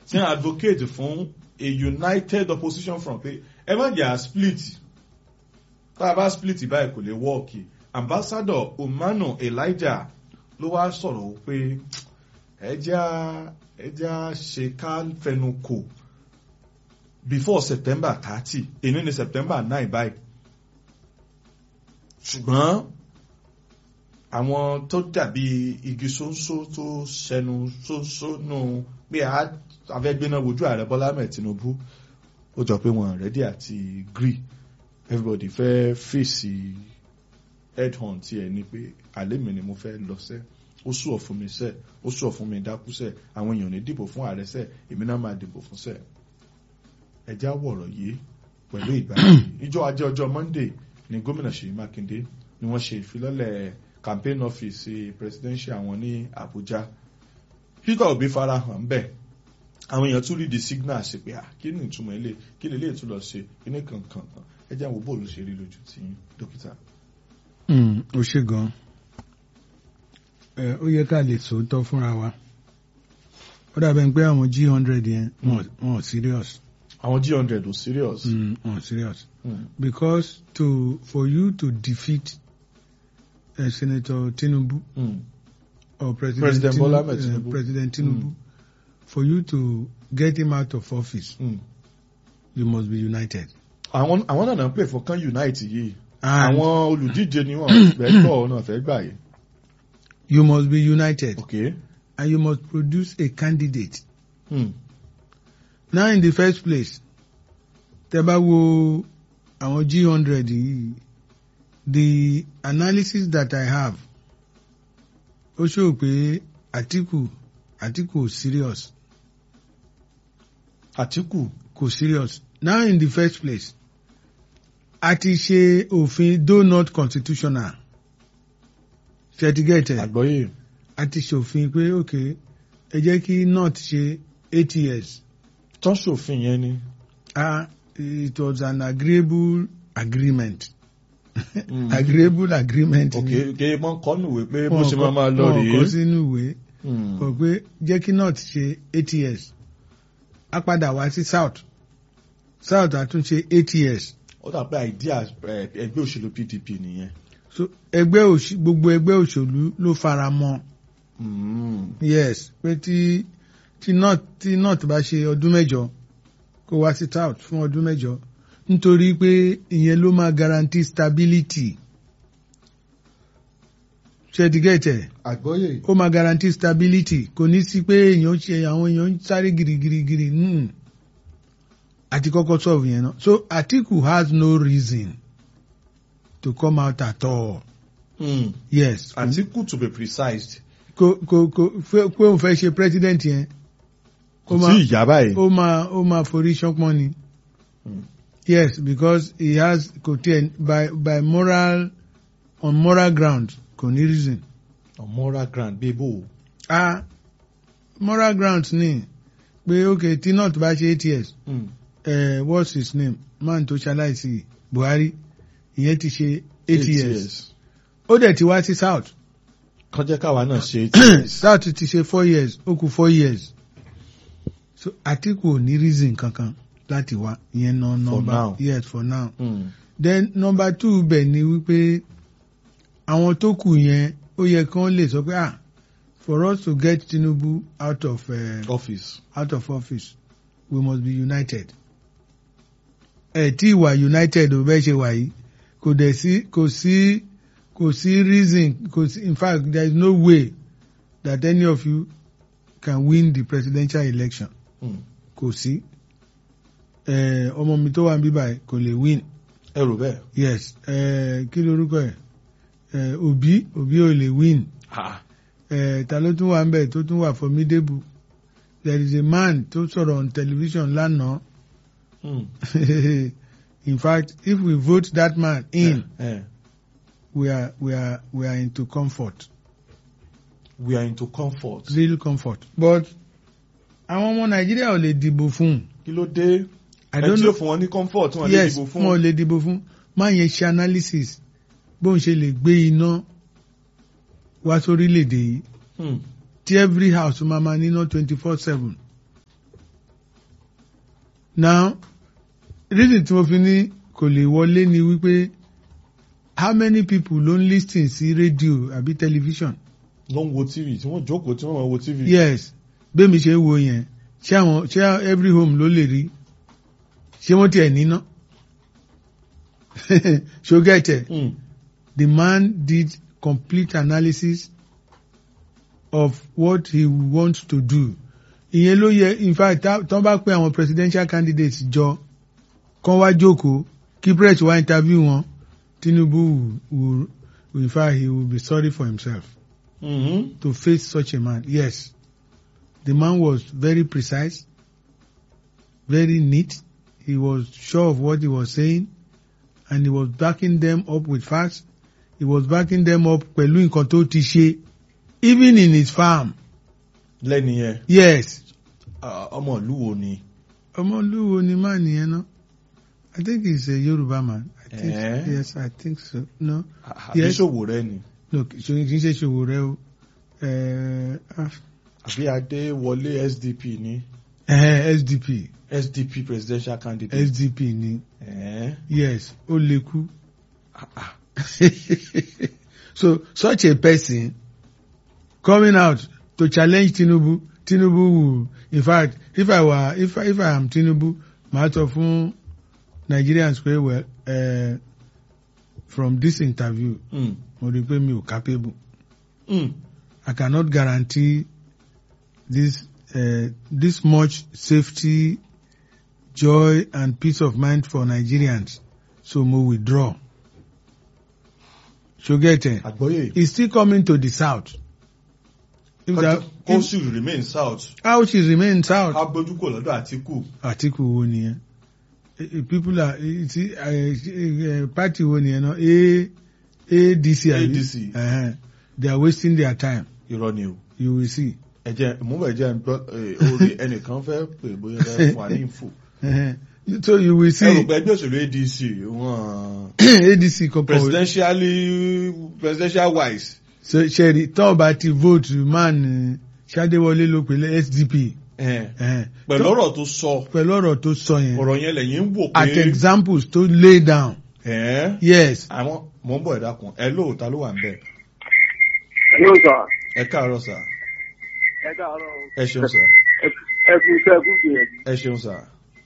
tí wọ́n advocate fún a united opposition front pé ẹ má jẹ́ à split tá a bá split báyìí kò lè wọ́ọ̀kì ambassador Umanu Elijah ló wá sọ̀rọ̀ pé ẹja ẹja ṣe ká fẹnu kò before September thirty èyí ni September nine báyìí ṣùgbọ́n àwọn tó dàbí igi ṣóńṣó tó ṣẹnu ṣóńṣó nù pé afẹ́gbéná wojú ààrẹ Bọ́lá Ahmed Tinubu ó jọ pé wọn ready àti gree everybody fẹ́ fèsì head hunt tiẹ̀ ni pé àlẹ́ mi ni mo fẹ́ lọ sẹ́ ó sùọ̀ fún mi sẹ́ ó sùọ̀ fún mi dákú sẹ́ àwọn èèyàn ní dìbò fún ààrẹ sẹ́ èmi náà máa dìbò fún sẹ́ ẹjá wọ̀rọ̀ yìí pẹ̀lú ìgbàlódé ìjọ ajé ọjọ́ Monday ni gómìnà Ṣèyí Mákindé ni wọ́n ṣe ìfilọ́lẹ̀ campaign office presidential wọn ní Àbújá Peter Obi farahàn bẹ́ẹ̀ àwọn èèyàn tún rí di signal ṣe pé kí ni ìtumọ̀ ilé kí lè lè tún lọ ṣe kí ní kankan ẹ jẹ́ àwọn bóòlù ṣe rí lójú tí dókítà. ó ṣe gan ó yẹ ká lè sòótọ́ fúnra wa ó dàbẹ̀ pé àwọn g hundred yẹn wọn ò serious. àwọn g hundred ò serious. wọn ò serious because to for you to defeat uh, Senator Tinubu Mm. or President, President Tinubu, Bola Ahmed uh, Tinubu. President Tinubu for you to get him out of office Mm. you must be united. àwọn àwọn náà náà ń pè fún kan unite yìí And àwọn olùdíje ni wọn fẹ́ gbọ́ náà fẹ́ gbà yìí. you must be united okay. and you must produce a candidate. Mm. Now in the first place tẹ́ bá wo àwọn G hundred yìí the analysis that I have ó show pé Atiku Atiku ò serious Àtíkù kò serious now in the first place a ti ṣe òfin though not constitutional ṣètìgẹ́tẹ̀ àgbọ́yé a ti ṣòfin pé ok ẹ jẹ́ kí north ṣe eight years tán ṣòfin yẹn ni. ah it was an agreeable agreement Mm. agreeable agreement ni. okay kí wọ́n kọ́ nùwé pé bó Wọn ṣe kọ- máa máa lọ wọn kọ rèé. sínú ìwé Mm. kọ pé jẹ́ kí north ṣe eight years a padà wá sí south south a tún ṣe eight years ó dà pé idea eh, ẹgbẹ́ òṣèlú PDP nìyẹn. so ẹgbẹ́ òṣì gbogbo ẹgbẹ́ òṣèlú ló fara mọ́ Mm. yes pé tí tí north tí north bá ṣe ọdún mẹ́jọ kó wá sí south fún ọdún mẹ́jọ nítorí pé ìyẹn ló máa guarantee stability ṣẹ́dígẹ́tẹ̀ àgbọ́yé. ó máa guarantee stability kò ní sí pé èèyàn ṣe àwọn èèyàn ń sáré girigirigiri mm. àti kọ́kọ́ solve yẹn náà so Atiku has no reason to come out at all Mm. yes Àtíkù to be precise. kò kò kò fẹ́- pé òun fẹ́ ṣe president yẹn kò ó tí máa ì yá báyìí. ó máa ó máa forí ṣánpọ́n ni Mm. yes because he has kò tiẹ̀ by by moral on moral ground kò ní reason on moral ground bí bò. ah moral ground ni pé ok tí north bá ṣe eight years Mm. uh, what's his name man tó ṣaláìsí Buhari ìyẹn ti ṣe eight years ó dẹ̀ ti wá sí south kàn jẹ́ káwa náà ṣe eight years. south ti ṣe four years ó kù four years so Atiku ò ní reason kankan láti wá ìyẹn náà number now. yes for now Mm. then number two bẹ̀ ni wípé àwọn tó kù yẹn ó yẹ kí wọ́n lè sọ pé ah for us to get Tinubu out of uh, office. out of office we must be united. ẹ tí ìwà united ò bẹ́ẹ̀ ṣe wà yìí kò dẹ̀ sí kò sí kò sí reason kò sí in fact there is no way that any of you can win the presidential election Mm. kò sí ẹ ọmọ mi tó wà ní bíbá kò lè win ẹ rò bẹ́ẹ̀. yes ẹ kí lorúkọ ẹ ẹ Obi Obi ò lè win Ah. ẹ ta ló tún wà ń bẹ̀ tó tún wà formidable there is a man tó sọ̀rọ̀ on television lánàá Mm. in fact if we vote that man in Eh. we are we are we are into comfort we are into comfort. real comfort but àwọn ọmọ nàìjíríà ò lè dìbò fún un kí ló dé. i ẹ don't tí know ó fún wọn ní comfort wọn lè yes dìbò wọn ò fún. lè dìbò fún máa yẹn ṣe analysis bóun ṣe lè gbé iná wá sórílẹ̀-èdè yìí Mm. tí every house máa ma níná twenty four seven now reason tí mo fi ní kò lè wọlé ni wípé how many people ló ń lis ten sí rédíò àbí tẹlifíṣàn ló ń wo tv tí wọ́n jókòó tí wọ́n máa wo tv. yes bẹ́ẹ̀mi ṣe ń wo yẹn ṣé àwọn ṣé every home ló lè rí ṣé wọ́n tiẹ̀ níná ṣó gẹ̀tẹ̀ Mm. the man did complete analysis of what he wants to do ìyẹn ló yẹ in fact tá- tán bá pé àwọn presidential candidates jọ kán wá jókòó kí press wá interview wọn Tinubu will, will, in fact he will be sorry for himself Mhm. to face such a man. Yes, the man was very precise, very neat. He was sure of what he was saying, and he was backing them up with facts. He was backing them up pẹ̀lú nǹkan tó ti ṣe, even in his farm. lẹ́ni yẹn Yes, ah, ọmọ ìlú wo ni. Ọmọlúwo ni man yẹn náà. I think he's a Yoruba man. I think, Eh? Yes, I think so. No, àbí Yes. ṣòwò rẹ ni. no, kì í ṣe ṣòwò rẹ o. Eh, ah, àbí adéwọlé sdp ni. eh, SDP, sdp presidential candidate. SDP ni. Eh? Yes, ó lè kú. Ah, ah. so such a person coming out to challenge Tinubu, Tinubu will, in fact, if I were, if I, if I am Tinubu, màá sọ fún Nigerians pé well, uh, from this interview, Mm. mo rí i pé mi ò capable. Mm. I cannot guarantee this uh, this much safety, joy, and peace of mind for Nigerians. So mo withdraw. Shogete. àgbọ́yé. He's still coming to the south. If that, kó if, sì remain south. how she remain south? ká gbójú kò lọ́dọ̀ àtìkù. Àtìkù wo nìyẹn? Eh, eh, People are eh, see, uh, uh, party wo nìyẹn náà? A ADC. àbí? ADC. Uh-huh. They are wasting their time. irọ́ ni o. You will see. ẹ jẹ́ ìmúbẹ̀ jẹ́ ń gbọ́ eh, orí ẹnìkan fẹ́ pè bóyá fẹ́ fún wa ní info. Uh-huh. So you will ẹ rò see pé ẹgbẹ́ òṣèlú adc wọn ADC kankan. presidentially presidential wise. So Sherry, tó bá ti vote man eh, Ṣadéwọlé ló pèlè SDP. Eh, Uh-huh. pẹ̀lú Tó- ọ̀rọ̀ tó sọ Pẹ̀lú ọ̀rọ̀ tó sọ yẹn. ọ̀rọ̀ yẹn lẹ́yìn ń wò At pé examples tó lay down. eh, Yes. àwọn mò ń bọ̀ ẹ̀dá kan ẹ lóòótá ló wà ń bẹ̀. yóò sọ ẹ káàárọ̀ sà ẹ káàárọ̀ ẹ ṣeun sà ẹ kú iṣẹ́ ẹ kú gbìyànjú. ẹ ṣeun sà.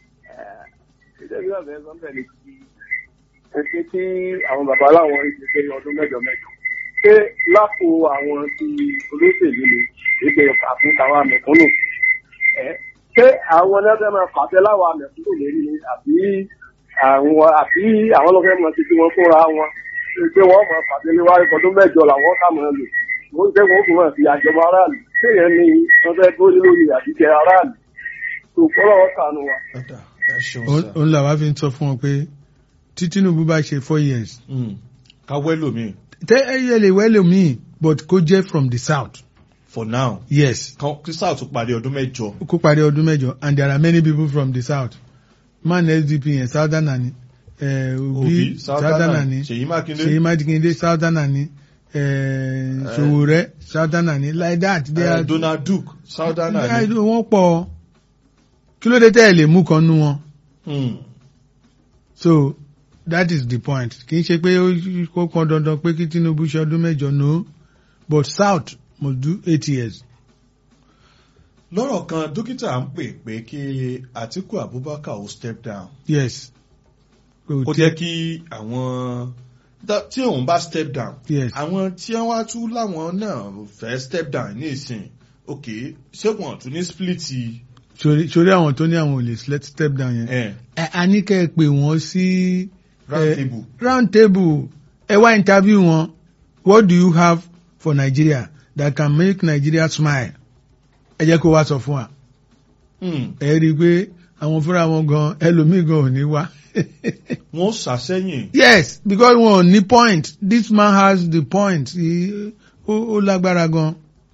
ìṣèlú ọ̀fẹ́ sọ́ńbẹ̀ ni kí ẹ ṣe kí àwọn bàbá láwọn ìṣe pé ọdún mẹ́jọ mẹ́jọ. ṣé lápò àwọn ti olóṣèlú ni ìgbẹ́ àfún táwọn àmẹ̀kúnnù? ẹ ṣé àwọn ẹlẹ́fẹ́ máa pàṣẹ láwọn àmẹ̀kúnnù lórí ni àbí àwọn àbí àwọn ọlọ́fẹ́ máa ti fi wọn fúnra wọn pé wọ́n máa pàṣẹ níwájú ọdún mẹ́jọ làwọn ká máa lò wọ́n jẹ́ wọ́n fún wọn fi àjọba aráàlú kéèyàn ní wọ́n fẹ́ dúró lórí àdìjẹ aráàlú tó kọ́lọ́wọ́ sànù wa. ọ̀dà ẹ ṣeun Òun sà. òun làwa fi ń sọ fún wọn pé tí Tinubu bá ṣe four years. Mm. ká wẹ́lò mi Tẹ́ ẹ yẹ lè wẹ́lẹ̀ míì but kó jẹ́ from the south. for now Yes. kan kí south parí ọdún mẹ́jọ. Kó parí ọdún mẹ́jọ and there are many people from the south. Man SDP yẹn Southerner ni. Eh, Obi Obi Southerner Southerner ni. Ṣèyí Mákindé Ṣèyí Mákindé Southerner ni. Eh, Sowore Southerner ni. Like that. They eh, are, Donald Duke Southerner they are- ni. wọ́n pọ̀. Kí ló dé tẹ́ ẹ lè mú kan nú wọn? Mm. So that is the point. Kì í ṣe pé ó kó kan dandan pé kí Tinubu ṣe ọdún mẹ́jọ no but South must do eight years. lọ́rọ̀ kan dókítà ń pè pé kí Àtíkù Abubakar ó step down Yes. Kò kó tí- jẹ́ kí àwọn dá- tí òun bá step down Yes. àwọn tí wọ́n wá tún láwọn náà fẹ́ step down ní ìsìn ok ṣé wọn tún ní split Sori sori àwọn tó ní àwọn ò lè let step down yẹn. eh, Ẹ a ní kẹ́ ẹ pè wọ́n sí round eh, table round table. Ẹ wá interview wọn. What do you have for Nigeria that can make Nigeria smile? Ẹ jẹ́ kó wá sọ fún wa. Mm. Ẹ rí i pé àwọn fúnra wọn gan ẹlòmíì gan ò ní wá. wọ́n ṣàṣẹ́yìn Yes, because wọn ò ní point. This man has the point. He- Ó ó lágbára gan.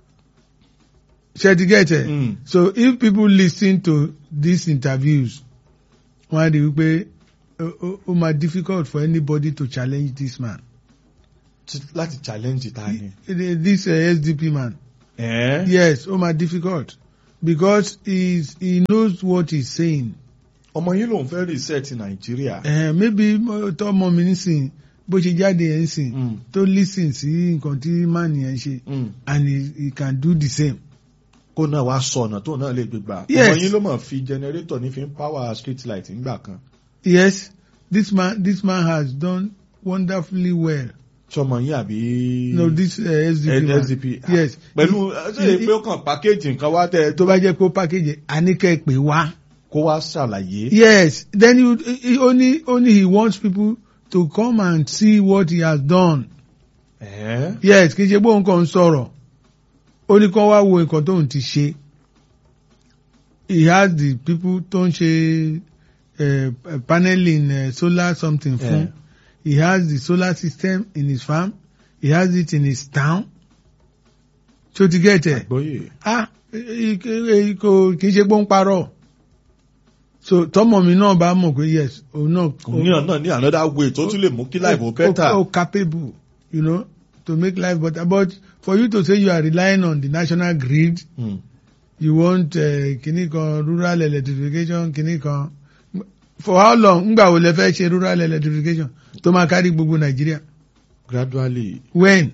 Ṣé ti get it? Mm. So if people listen to these interviews, wọ́n á rí i pé ó- ó ó máa difficult for anybody to challenge this man. Ti- láti challenge ta ni. This uh, SDP man. Eh? Yes, ó máa difficult because he's, he knows what he's saying. ọmọ yín lòun fẹ́ reset nàìjíríà. Eh, maybe mo- tọmọ mi nísìn bó ṣe jáde yẹn nísìn Mm. tó listen sí nǹkan tí man yẹn ṣe Mm. and he, he can do the same. kó náà wá sọ ọ̀nà tó náà lè gbégbà. Yes. ọmọ yín ló mọ̀ fi generator ní fi ń power street light ńgbà kan. Yes, this man this man has done wonderfully well. sọmọ yín àbí. No, this uh, SDP man. SDP. Yes. pẹ̀lú ṣé He- pé ó kàn package nǹkan wá tẹ tó bá jẹ́ pé ó package àníkẹ́ pé wá. kó wá ṣàlàyé. Yes, then you, he only only he wants people to come and see what he has done. Ẹ̀ẹ́. Yes, kì í ṣe pé òun kàn ń sọ̀rọ̀. Ó ní kán wá wo nǹkan tóun ti ṣe. He has the people tó ń ṣe uh, paneling uh, solar something fún. Yeah. He has the solar system in his farm. He has it in his town. So to get it àgbọ́yé. ah eh, eh, kò kì í ṣe pé ó ń parọ́ so tọmọ mi náà bá mọ̀ pé yes òun náà òun náà náà ní another way tó tún lè mú kí life ó ó better. ó capable you know to make life better but for you to say you are relying on the national grid Mm. you want uh, kìnnì kan rural electrification kìnnì kan for how long ngbà wo lẹ fẹ́ ṣe rural electrification tó máa kárí gbogbo nàìjíríà gradually. when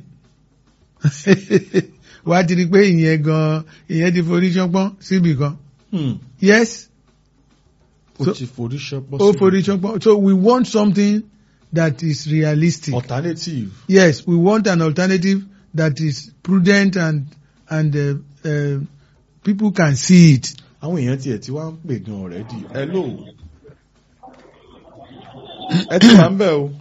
wà á ti rí i pé ìyẹn gan ìyẹn ti forí ṣánpọ́n síbì kan Hmm. yes ó So- ti forí ṣọpọ́ ó forí ṣánpọ́n so we want something that is realistic alternative. yes we want an alternative that is prudent and and uh, uh, people can see it àwọn èèyàn tiẹ̀ tí wá ń pè gan already. hello. ẹ ti wà ń bẹ̀ o.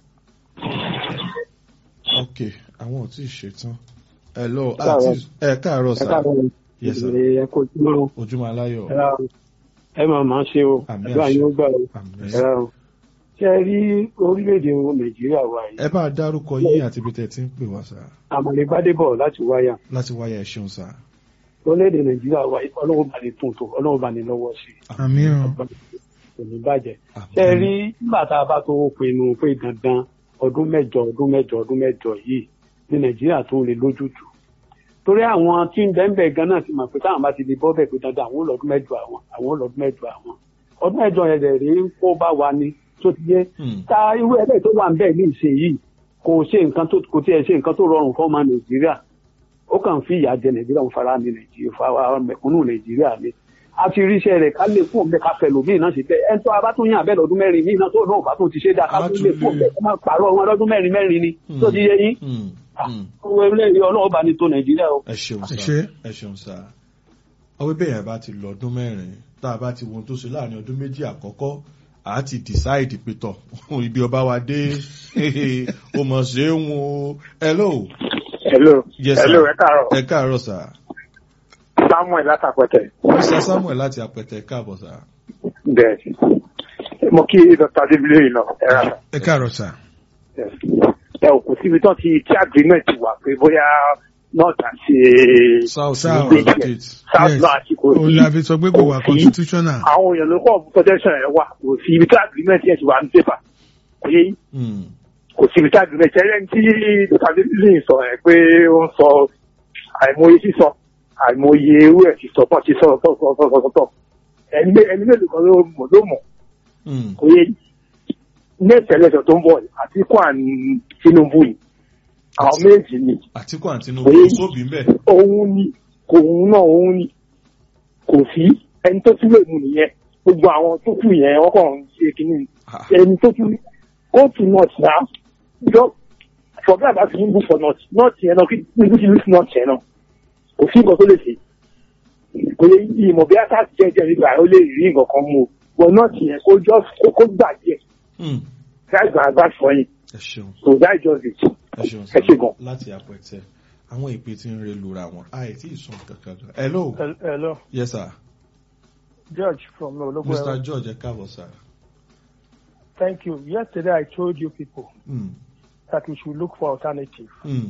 ok àwọn ò tí ì ṣetán. hello Káàárọ̀. àti ẹ káàárọ̀ ẹ sà. káàárọ̀ yes sir. ẹ kó ojúmọ́ ojúmọ́ aláyọ̀. ẹ máa máa ṣe o Àmín àdúrà àṣẹ. yín ó gbà o Àmín. ẹ o ṣe ẹ rí orílẹ̀-èdè nàìjíríà wa yìí ẹ bá a dárúkọ yín àti ibi tẹ́ ti ń pè wá sà. àmàlẹ́ gbádébọ̀ láti wáyà láti wáyà ẹ ṣeun sà. orílẹ̀-èdè nàìjíríà wa yìí ọlọ́run bá ní tún tó ọlọ́run bá ní lọ́wọ́ sí i àmì ọ kò ní bàjẹ́ Àmín. ṣe ẹ rí nígbà tá a bá tó pinnu pé dandan ọdún mẹ́jọ ọdún mẹ́jọ ọdún mẹ́jọ yìí ní nàìjíríà tó lè lójútùú torí àwọn tí ń bẹ́ẹ̀ gan náà ti mọ̀ pé táwọn bá ti di bọ́ bẹ́ẹ̀ pé dandan àwọn olọ́dún mẹ́jọ àwọn àwọn olọ́dún mẹ́jọ àwọn ọdún mẹ́jọ yẹn dẹ̀ rí ń kó bá wa ni tó ti yé Hmm. ta irú ẹlẹ́yìí tó wà ń bẹ́ẹ̀ ní ìṣe yìí kò ṣe nǹkan tó kò tiẹ̀ ṣe nǹkan tó rọrùn fún ọmọ nàìjíríà ó kàn fi ìyà jẹ nàìjíríà ń fara ní nàìjíríà fara mẹ̀kúnnù nàìjíríà ni a ti ríṣẹ́ rẹ̀ ká lè fún ọ̀bẹ ká fẹ́ lòmíì náà ṣe bẹ́ẹ̀ ẹni tó a bá tún yàn abẹ́ lọ́dún mẹ́rin míì náà tó náà bá tún ti ṣe dáa ká A tún tún lè fún lè- ọ̀bẹ kó má pààrọ̀ wọn lọ́dún mẹ́rin mẹ́rin ni Hmm. tó ti yé yín Hmm. Hmm. owó eléyìí ọlọ́wọ́ bá ní tó nàìjíríà o. ẹ ṣeun Ẹ sá ṣé. ẹ ṣeun sá ọwọ́ bẹ́ẹ̀ yẹn bá ti lọ ọdún mẹ́rin tá a bá ti wo ohun tó ṣe láàrin ọdún méjì àkọ́kọ́ à á ti decide pé tọ̀ ibi ọba wa dé o mọ̀ ṣe é wọn o hello hello Yes, sir. hello ẹ káàárọ̀ ẹ káàárọ̀ sá samuel látàpẹ̀tẹ̀ mr samuel láti apẹtẹ káàbọ̀ sá bẹ́ẹ̀ mo kí dr adébílẹ̀ yìí lọ ẹ rà ẹ káàárọ̀ sà ẹ ò kò síbi tán ti tí agreement wà pé bóyá north àti south South. Yoruba state south Yes. náà àti kò òun sí la fi sọ pé kò wà Kò sí. constitutional àwọn èèyàn ló kọ́ protection ẹ̀ wà kò sí ibi tí agreement yẹn ti wà ní pépà kò yé yín Hmm. kò sí ibi tí agreement yẹn lẹ́yìn tí dr adébílẹ̀ sọ ẹ̀ pé ó ń sọ àìmọye sísọ àìmọye ewé ẹ̀ ti sọ pọ̀ ti sọ sọ sọ sọ sọ sọ ẹni mé- ẹni mélòó kan ló mọ̀ ló mọ̀ Hmm. kò yé yín next election tó ń bọ̀ yìí, Àtíkù àti Tinubu yìí àwọn méjì ni àtìkù àti tinubu Oye. sóbì ń bẹ̀ òun ni kò òun náà òun ni kò sí ẹni tó tún lè mú nìyẹn gbogbo àwọn tó kù yẹn wọn kàn ń ṣe kínní Ah. ẹni tó tún go to north now just forget about Tinubu for north north yẹn náà kí Tinubu ti lose north yẹn náà kò sí nǹkan tó lè ṣe kò lè ìmọ̀ bí ata jẹjẹ nígbà ó lè rí nǹkan kan mú o but north yẹn kó just kó kó gbàgbé Hmm. that's my advice for him ẹ ṣeun so that's just it. ẹ ṣeun ẹ ṣe gan. láti apẹtẹ àwọn ìpè tí ń re lura wọn àìtí ìsún kankan gan hello Hello, yes sir George from mr Ologbo. george ẹ káàbọ̀ sir. Thank you. Yesterday I told you people Hmm. that we should look for alternative. Hmm.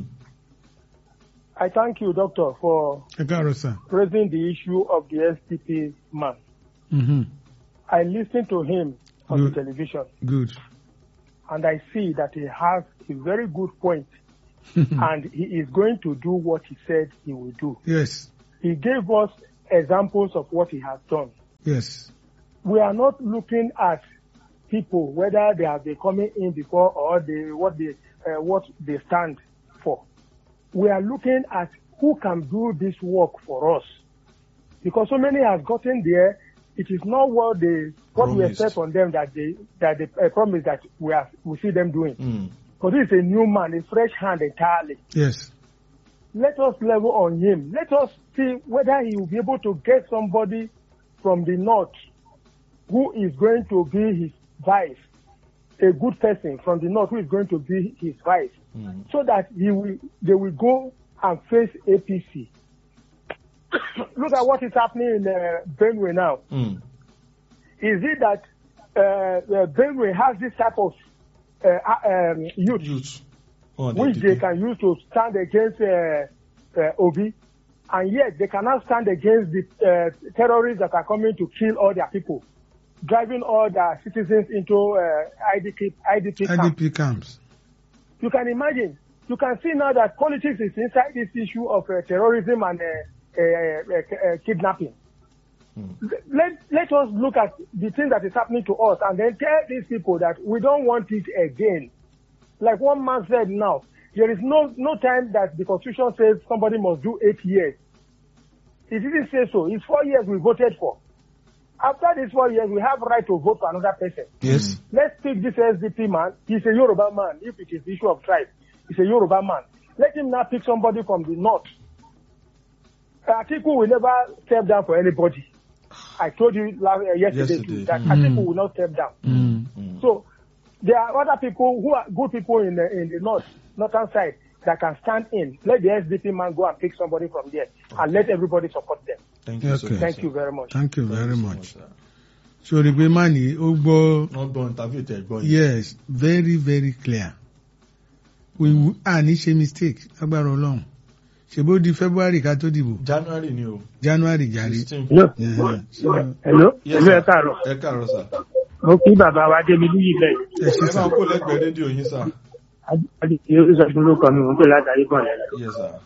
I thank you, Doctor, for ẹ káàárọ̀ sà raising the issue of the SDP man. Mhm. I listened to him on Good. the television good and I see that he has a very good point and he is going to do what he said he will do. yes He gave us examples of what he has done. yes we are not looking at people whether they have been coming in before or they what they uh, what they stand for. We are looking at who can do this work for us, because so many have gotten there. It is not what they what we Promised. expect from them that they that they uh, promise that we are we see them doing. Mm. Because this is a new man, a fresh hand entirely. Yes. Let us level on him. Let us see whether he will be able to get somebody from the north who is going to be his vice, a good person from the north who is going to be his vice, Mm. so that he will, they will go and face APC. Look at what is happening in uh, Benue now. Mm. Is it that uh, uh, Benue has this type of uh, uh, um, youth Youth. Oh, which they can use to stand against uh, uh, Obi, and yet they cannot stand against the uh, terrorists that are coming to kill all their people, driving all their citizens into uh, IDP, IDP camps. IDP camps. You can imagine. You can see now that politics is inside this issue of uh, terrorism and uh, uh, uh, uh, kidnapping. Mm. Let, let us look at the thing that is happening to us and then tell these people that we don't want it again. Like one man said now, there is no, no time that the constitution says somebody must do eight years. It didn't say so. It's four years we voted for. After these four years, we have right to vote for another person. Yes. Let's take this SDP man. He's a Yoruba man. If it is the issue of tribe, he's a Yoruba man. Let him now pick somebody from the north. Atiku will never step down for anybody. I told you last, uh, yesterday, Yesterday. too, that Mm. Atiku will not step down. Mm. Mm. So there are other people who are good people in the, in the north, northern side that can stand in. Let the SDP man go and pick somebody from there and let everybody support them. Thank you so Okay. much. Thank sir. you very much. Thank you Thank very you so much. sir. sori pé má ní ó gbọ́ wọ́n gbọ́ interview tẹ̀ gbọ́ yìí. yes very very clear we w- a ní ṣe mistake lágbára ọlọ́run ṣèbó di february ká tó dìbò january ni o. january jàre. sixteen. Hello. Yeah. So, Hello. Yes, Hello, sir. ẹ káàárọ̀. ẹ káàárọ̀ sà. Mo kí bàbá wa Démi níyì bẹ́ẹ̀. ẹ ṣe ẹ sà máa kó lẹ́gbẹ̀ẹ́ rédíò yín sà. Adìsí Olúṣọ̀gbọ́n ló kọ́ mi, mò ń pè látàrí bọ̀ lẹ́nu. yes sir.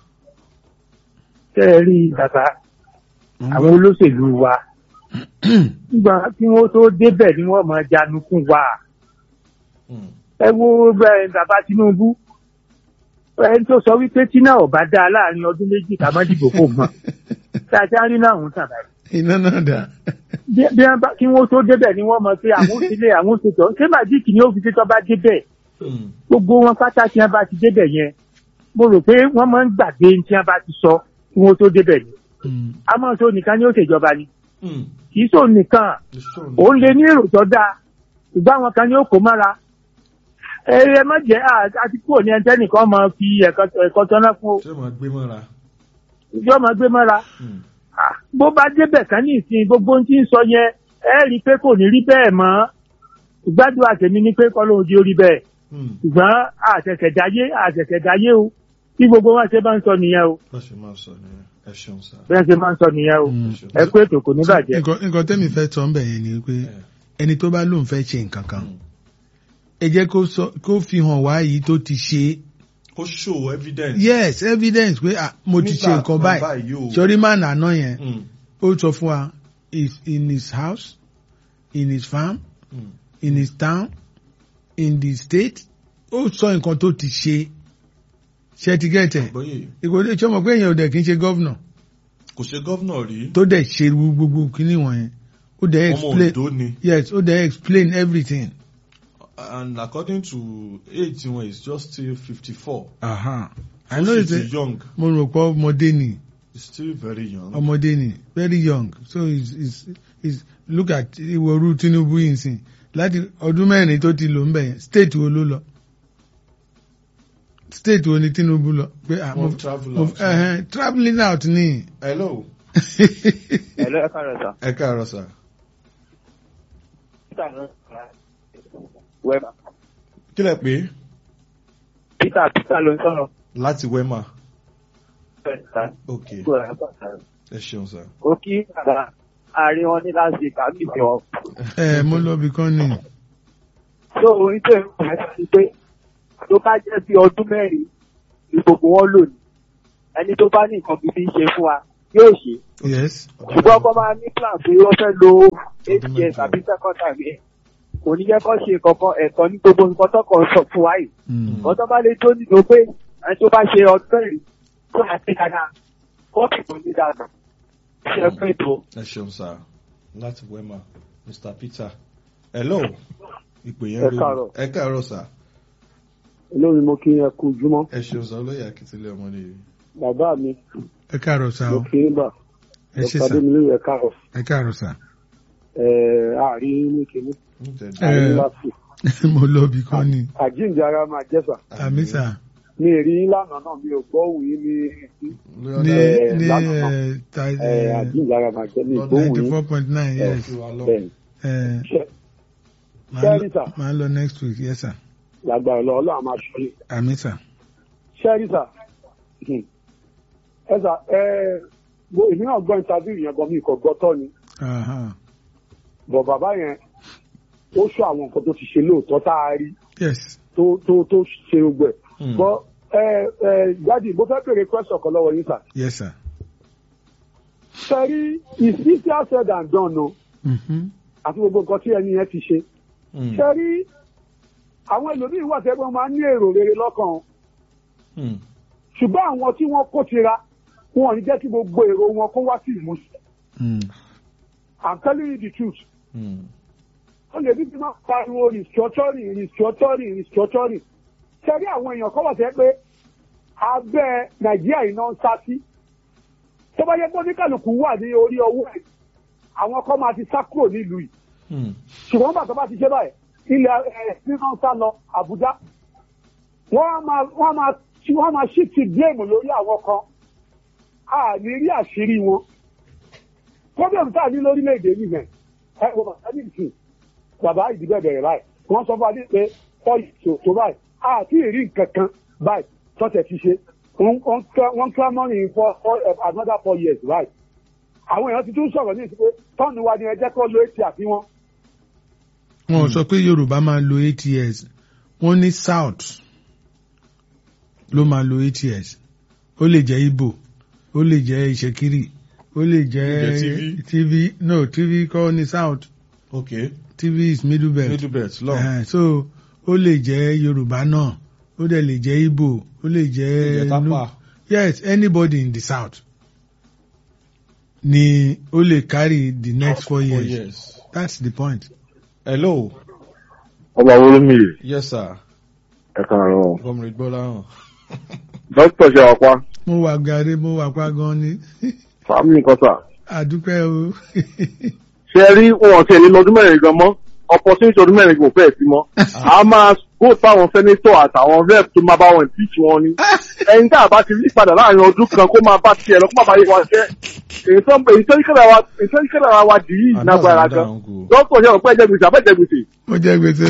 Tẹ́ ẹ rí bàbá àwọn olóṣèlú wa. Nígbà tí wọ́n tó débẹ̀ ni wọ́n máa janukun wa. Mm. Ẹ wo ẹ, bàbá Tinubu. Ẹni tó sọ wípé tí náà ò bá dáa láàrin ọdún méjì ká má dìbò fò mọ́. Tá a ti á rí náà ń tàn báyìí. iná náà dà bí bí wọ́n bá kí wọ́n tó débẹ̀ ni wọ́n mọ̀ pé àwọn òṣèlè àwọn òṣètò ṣé màjíìkì ni ó fi títọ́ bá débẹ̀ Mm. gbogbo wọn pátá tí wọ́n bá ti débẹ̀ yẹn mo rò pé wọ́n máa ń gbàgbé ní tí wọ́n bá ti sọ kí wọ́n tó débẹ̀ ni Mm. àmọ́ tó nìkan ni ó ṣèjọba ni Mm. kì í sọ nìkan It's true. òun lè ní èrò tó dáa ṣùgbọ́n àwọn kan ni ó kó mára ẹ ẹ má jẹ́ à- àti kúrò ní ẹni nìkan máa fi ẹ̀kọ́ ẹ̀kọ́ tọ́ná fún o ṣé mo gbé mọ́ra. ìjọ máa gbé mọ́ra Mm. Ah, bó bá débẹ̀ kan ní ìsìn gbogbo ohun tí ń sọ yẹn ẹ rí i pé kò ní rí bẹ́ẹ̀ mọ́ ìgbádùn àtẹ̀mí ni pé kọ́ lóun di orí bẹ́ẹ̀ Mm. ṣùgbọ́n àṣẹ̀ṣẹ̀dáyé àṣẹ̀ṣẹ̀dáyé o tí gbogbo wọn ṣe máa ń sọ nìyẹn o bó ṣe máa sọ nìyẹn ẹ ṣeun sà. bí wọ́n ṣe máa ń sọ nìyẹn o Mm. ẹ kú ètò kò ní bàjẹ́. nǹkan nǹkan tẹ́mi fẹ́ sọ ń bẹ̀ yẹn ni pé Eh. ẹni tó bá lóun fẹ́ ṣe nǹkan kan Mm. ẹ jẹ́ kó sọ- kó fi hàn wá yìí tó ti ṣe kó show evidence. yes evidence pé ah, mo ti ṣe Nígbà nǹkan kan báyìí báyìí o. sori máa nàná yẹn Mm. ó sọ fún wa is in his house in his farm Mm. in his town in the state ó sọ nǹkan tó ti ṣe ṣe ti gẹ̀tẹ̀ bóyè ìkòdè tí ọmọ pé èèyàn ò dẹ̀ kí ń ṣe gọ́vnà kò ṣe gọ́vnà rí. tó dẹ̀ ṣe gbogbo kíní wọ̀nyẹn ó dẹ̀ ọmọ explain Ondo ni. yes ó dẹ̀ explain everything. and according to age wọn is just still fifty four. Aha. I know it's a, young. mo rò pé ọmọdé ni he's still very young. ọmọdé ni very young so he's, he's, he's, look at ìwọ̀rú Tinubu yìí sìn láti ọdún mẹ́rin tó ti lò ń bẹ̀ yẹn state wo ló lọ state wo ni Tinubu lọ pé ah mo Wọ́n travel mo out. ẹhẹn travelling out ni. hello. Hello, ẹ káàárọ̀ sà. ẹ káàárọ̀ sà. Peter ló ń sọ̀rọ̀. Wẹ́mà. kí lẹ pé Peter Peter ló ń sọ̀rọ̀. láti wema. Bẹ́ẹ̀ sà. ok Kó rẹ̀ bọ̀ sà. ẹ ṣeun sà. Ó kí bàbá àárín wọn ní láti kàmí fi wọn. ẹ mo lọ bí kan ni So orin tó ń bọ̀ ẹ́ sí pé tó bá jẹ́ bí ọdún mẹ́rin ni gbogbo wọn lò ní. Ẹni tó bá ní nǹkan bíbí ṣe fún wa yóò ṣe. yes Ṣùgbọ́n ọkọ máa ní plan pé wọ́n fẹ́ lo Ọdún eight years mẹ́jọ. àbí second time yẹn kò ní jẹ́ kó ṣe kankan ẹ̀tọ́ ní gbogbo nǹkan tó kàn sọ fún wa yìí Mm. nǹkan tó bá lè tó nínú pé ẹni tó bá ṣe ọdún mẹ́rin tó máa ṣe dáadáa kọ́ọ̀tù kò ní dáadáa ṣe pé tó. ẹ ṣeun sá láti wema mr peter hello ìpè yẹn Ẹ lórí káàárọ̀. ẹ káàárọ̀ sá olórí mo kí ẹ kú jùmọ̀ ẹ ṣeun sá olóyè akíntúlẹ̀ ọmọdé yìí bàbá mi ẹ káàárọ̀ sá mo o kí ń bà ẹ ṣe dr sá adémilé ẹ káàárọ̀ ẹ káàárọ̀ sá. ẹ àárín ní kíní Nítẹ̀dú. Ẹ. àárín láti mo lọ bí kan ni àjíǹde ara máa jẹ́sà àmì sá mi ì rí lánàá náà mi ò gbọ́ òun yín ní Lórí ní ọ̀dà Ẹ, ní lánàá. ẹ, ta ẹ, àjíǹde ara máa jẹ́ mi ì gbọ́ òun ninety yín four point nine yes fi wa lọ. bẹ́ẹ̀ ẹ Ṣé- máa Ṣẹ́rí lọ- sà. máa lọ next week yes sir lágbára lọ ọlọ́run máa ṣọ́ yín àmì sá. ṣẹ́rí sà Hmm. ẹ sà ẹ mo èmi náà gbọ́ interview yẹn gan mi kò gbọ́ tọ́ ni Aha. bọ̀ bàbá yẹn ó sọ àwọn nǹkan tó ti ṣe lóòótọ́ tá a rí yes tó tó tó ṣe gbogbo ẹ̀ Hmm. bọ́ ẹ ẹ jáde mo fẹ́ béèrè question kan lọ́wọ́ yín sà yes sir. ṣẹ́rí is easier said than done o Mhm. àti gbogbo nǹkan tí ẹni yẹn ti ṣe Hmm. ṣẹ́rí àwọn ẹlòmíín wà tẹ́gbọ́n máa ń ní èrò rere lọ́kàn o. Hmm. ṣùgbọ́n àwọn tí wọ́n kó tira wọn ò ní jẹ́ kí gbogbo èrò wọn kó wá sí ìmúṣẹ. Mm. I'm telling you the truth. Hmm. ó lè bí bí máa pariwo restructuring restructuring restructuring. ṣẹ́rí àwọn èèyàn kọ́ wà tẹ́ pé abẹ́ nàìjíríà iná ń sá sí. tó bá yẹ pé oníkàlùkù wà ní orí ọwọ́ ẹ̀ àwọn kan máa ti sá kúrò nílùú yìí. Hmm. ṣùgbọ́n bàtà bá ti ṣe báyìí ilẹ̀ ẹ̀ nínú ń sá lọ àbújá. wọ́n á máa wọ́n á máa wọ́n á máa shift blame lórí àwọn kan. a ní rí àṣírí wọn. problem tá a ní lórílẹ̀‐èdè nìyẹn ẹ wọ bàbá ní ìsìn bàbá ìdìbò bẹ̀rẹ̀ báyìí wọ́n sọ fún wa ní pé ọ̀yì tó tó báyìí a ti rí nǹkan kan báyìí tọ́tẹ̀ ti ṣe wọ́n ń clamor in for for another four years báyìí àwọn èèyàn ti tún sọ̀rọ̀ ní ìsìn pé tọ́ọ̀nù wa ni ẹ jẹ́ kó lo etí àti wọn. wọn ò sọ pé yorùbá máa lo eight years wọn ní south ló máa lo eight years ó lè jẹ igbo ó lè jẹ ìṣekiri ó lè jẹ Ó lè jẹ́ TV. tv no tv kọ́ ní south okay tv is middle belt middle belt lọ Eh, so ó lè jẹ yorùbá náà ó dẹ̀ lè jẹ igbo ó lè jẹ Ó lè jẹ́ Tapa. Nu- yes anybody in the south ni ó lè carry the next four four years years. that's the point. hello ọba wo ló mi yìí yes sir ẹ káàárọ̀ comrade Gbọ́láhàn. dókítà ṣe wà pa mo wà gàrí mo wà pa gan ni fàmí nǹkan sà àdúpẹ́ o ṣe ẹ rí wọn ọtí ẹni lọ́dún mẹ́rin gan mọ́ opportunity ọdún mẹ́rin kò fẹ́ẹ̀ sí mọ́ a máa kó táwọn sẹ́nétọ̀ àtàwọn rep tó máa bá wọn impeach wọn ni ẹni tá a bá ti rí padà láàrin ọdún kan kó máa bá tiẹ̀ lọ kó má bá yé wa jẹ́ èyí tó èyí tó ìkẹ́lẹ̀ wa èyí tó ìkẹ́lẹ̀ ara wa dì í And nágbára that's gan another angle. dókítà ṣe ọ̀pẹ́ ẹ̀jẹ̀ gbèsè àbẹ́jẹ̀ gbèsè mo jẹ gbèsè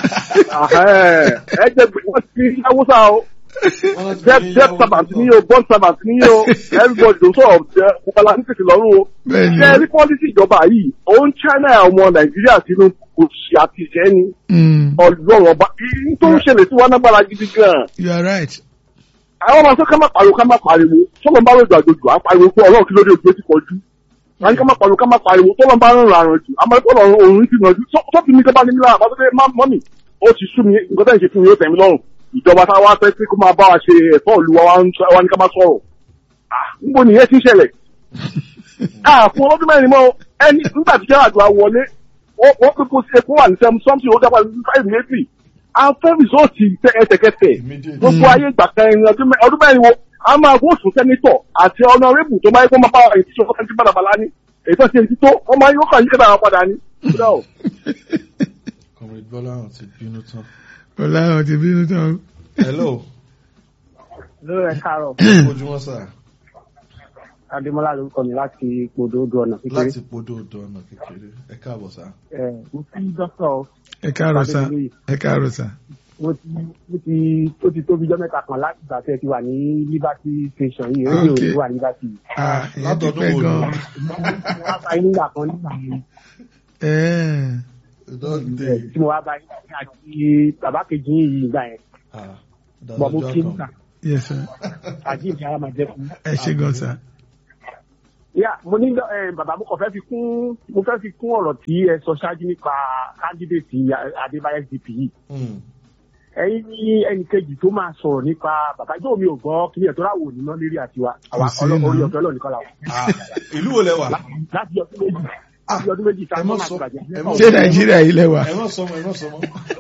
ẹ̀jẹ̀ gbèsè wọ́n ti rí haúsá o debt debt servant ni o bond servant ni o everybody ló sọ̀rọ̀ jẹ́ ọ̀pọ̀lọpọ̀ ní tètè lọ́rùn o bẹ́ẹ̀ni ṣe rí pọ́lísì ìjọba yìí òun china ọmọ nàìjíríà sínú kò sí àtìṣẹ́ ni Mm, ọlọ́run ọba èyí tó ń ṣẹlẹ̀ sí wa nágbára gidi gan-an you are right àwọn ọmọ sọ ká má pariwo ká má pariwo sọlọ bá rògbò àjòjò á pariwo pé ọlọ́run kí ló dé ojú ti kọjú wọn ní ká má pariwo ká má pariwo tọ́lọ bá rìn ràrùn jù àmọ́ ẹ̀kọ́ ọ̀run òun ti nàjú sọ́ọ̀tì mi kẹ́bá ní mílíọ̀nù àbá tó dé mọ́mì ó ti sú mi nǹkan tẹ́ ń ṣe fún mi ó tẹ̀ mí lọ́rùn ìjọba tá a wá fẹ́ pé kó máa bá wa ṣe ẹ̀tọ́ ìlú wa wá ní ká má sọ̀rọ̀ Ah, níbo nìyẹn ti ń ṣẹlẹ̀ Ah, fún ọlọ́dún mẹ́rin mọ́ ẹni nígbà tí jẹ́ àdúrà wọlé wọ́n wọ́n pé kó ṣe fún wà ní sẹ́mu sọ́mùsì ó dábàá ní five méjì afẹ́ rìsọ́ọ̀tì ẹsẹ̀kẹsẹ̀ Immediate. gbogbo ayé ìgbà kan ẹni ọdún mẹ́- ọdún mẹ́rin wo a máa bó sùn sẹ́nitọ̀ àti ọ̀nàrẹ́bù tó máa yẹ kó máa bá èyí tí wọ́n ti bàdàbàlá ní èyí tó ṣe èyí tó wọ́n máa yóò kàn yí kẹ́dà padà ní. Kódà o. comrade Gbọ́láhàn ti bínú tán. ọ̀làrán ti bínú tán hello lórí ẹ káàárọ̀ ojúmọ́ sà adémọlá lórúkọ mi láti gbòdò odò ọ̀nà kékeré láti podó odò ọ̀nà kékeré ẹ káàbọ̀ sà. ẹ mo fi dókítà ẹ káàárọ̀ sá Adémilóyè. ẹ káàárọ̀ sá mo ti mo ti ó ti tóbi jọ́ mẹ́ta kan láti ìgbà tí ẹ ti wà ní liberty station yìí rédíò Okay. tó wà ní liberty yìí. Ah, ìyẹn látọ̀dún dúpẹ́ wo ni? gan wọ́n á bá yín nígbà kan nígbà yẹn Ẹ́ẹ̀, dọ́ọ̀dé tí mo wá bá yín àti bàbá kejì yìí ìgbà yẹn bọ̀ mo kí nígbà yes sir àjí ìdí ara máa jẹ́ fún ẹ ṣe gan sá yà mo ní ẹ bàbá mo kàn fẹ́ fi kún mo fẹ́ fi kún ọ̀rọ̀ tí ẹ sọ ṣáájú nípa kándídéètì adébáyé dp yìí Mm. ẹ̀yin ní ẹnì kejì tó máa sọ̀rọ̀ nípa bàbá ìjọ mi ò gbọ́ kí ni ẹ̀tọ́ láwò ní náà lérí àtiwá àwa Kò sí ọlọ́- náà. orí ọ̀tọ̀ ọlọ́ọ̀nìkan làwọn Ah, ìlú wo lẹ wà láti ọdún méjì láti ọdún méjì tá ẹ a mọ̀ máa sọ- bàjẹ́ ẹ mọ̀ ṣé nàìjíríà yìí lẹ́wà. ẹ mọ̀ sọmọ ẹ mọ̀ sọmọ.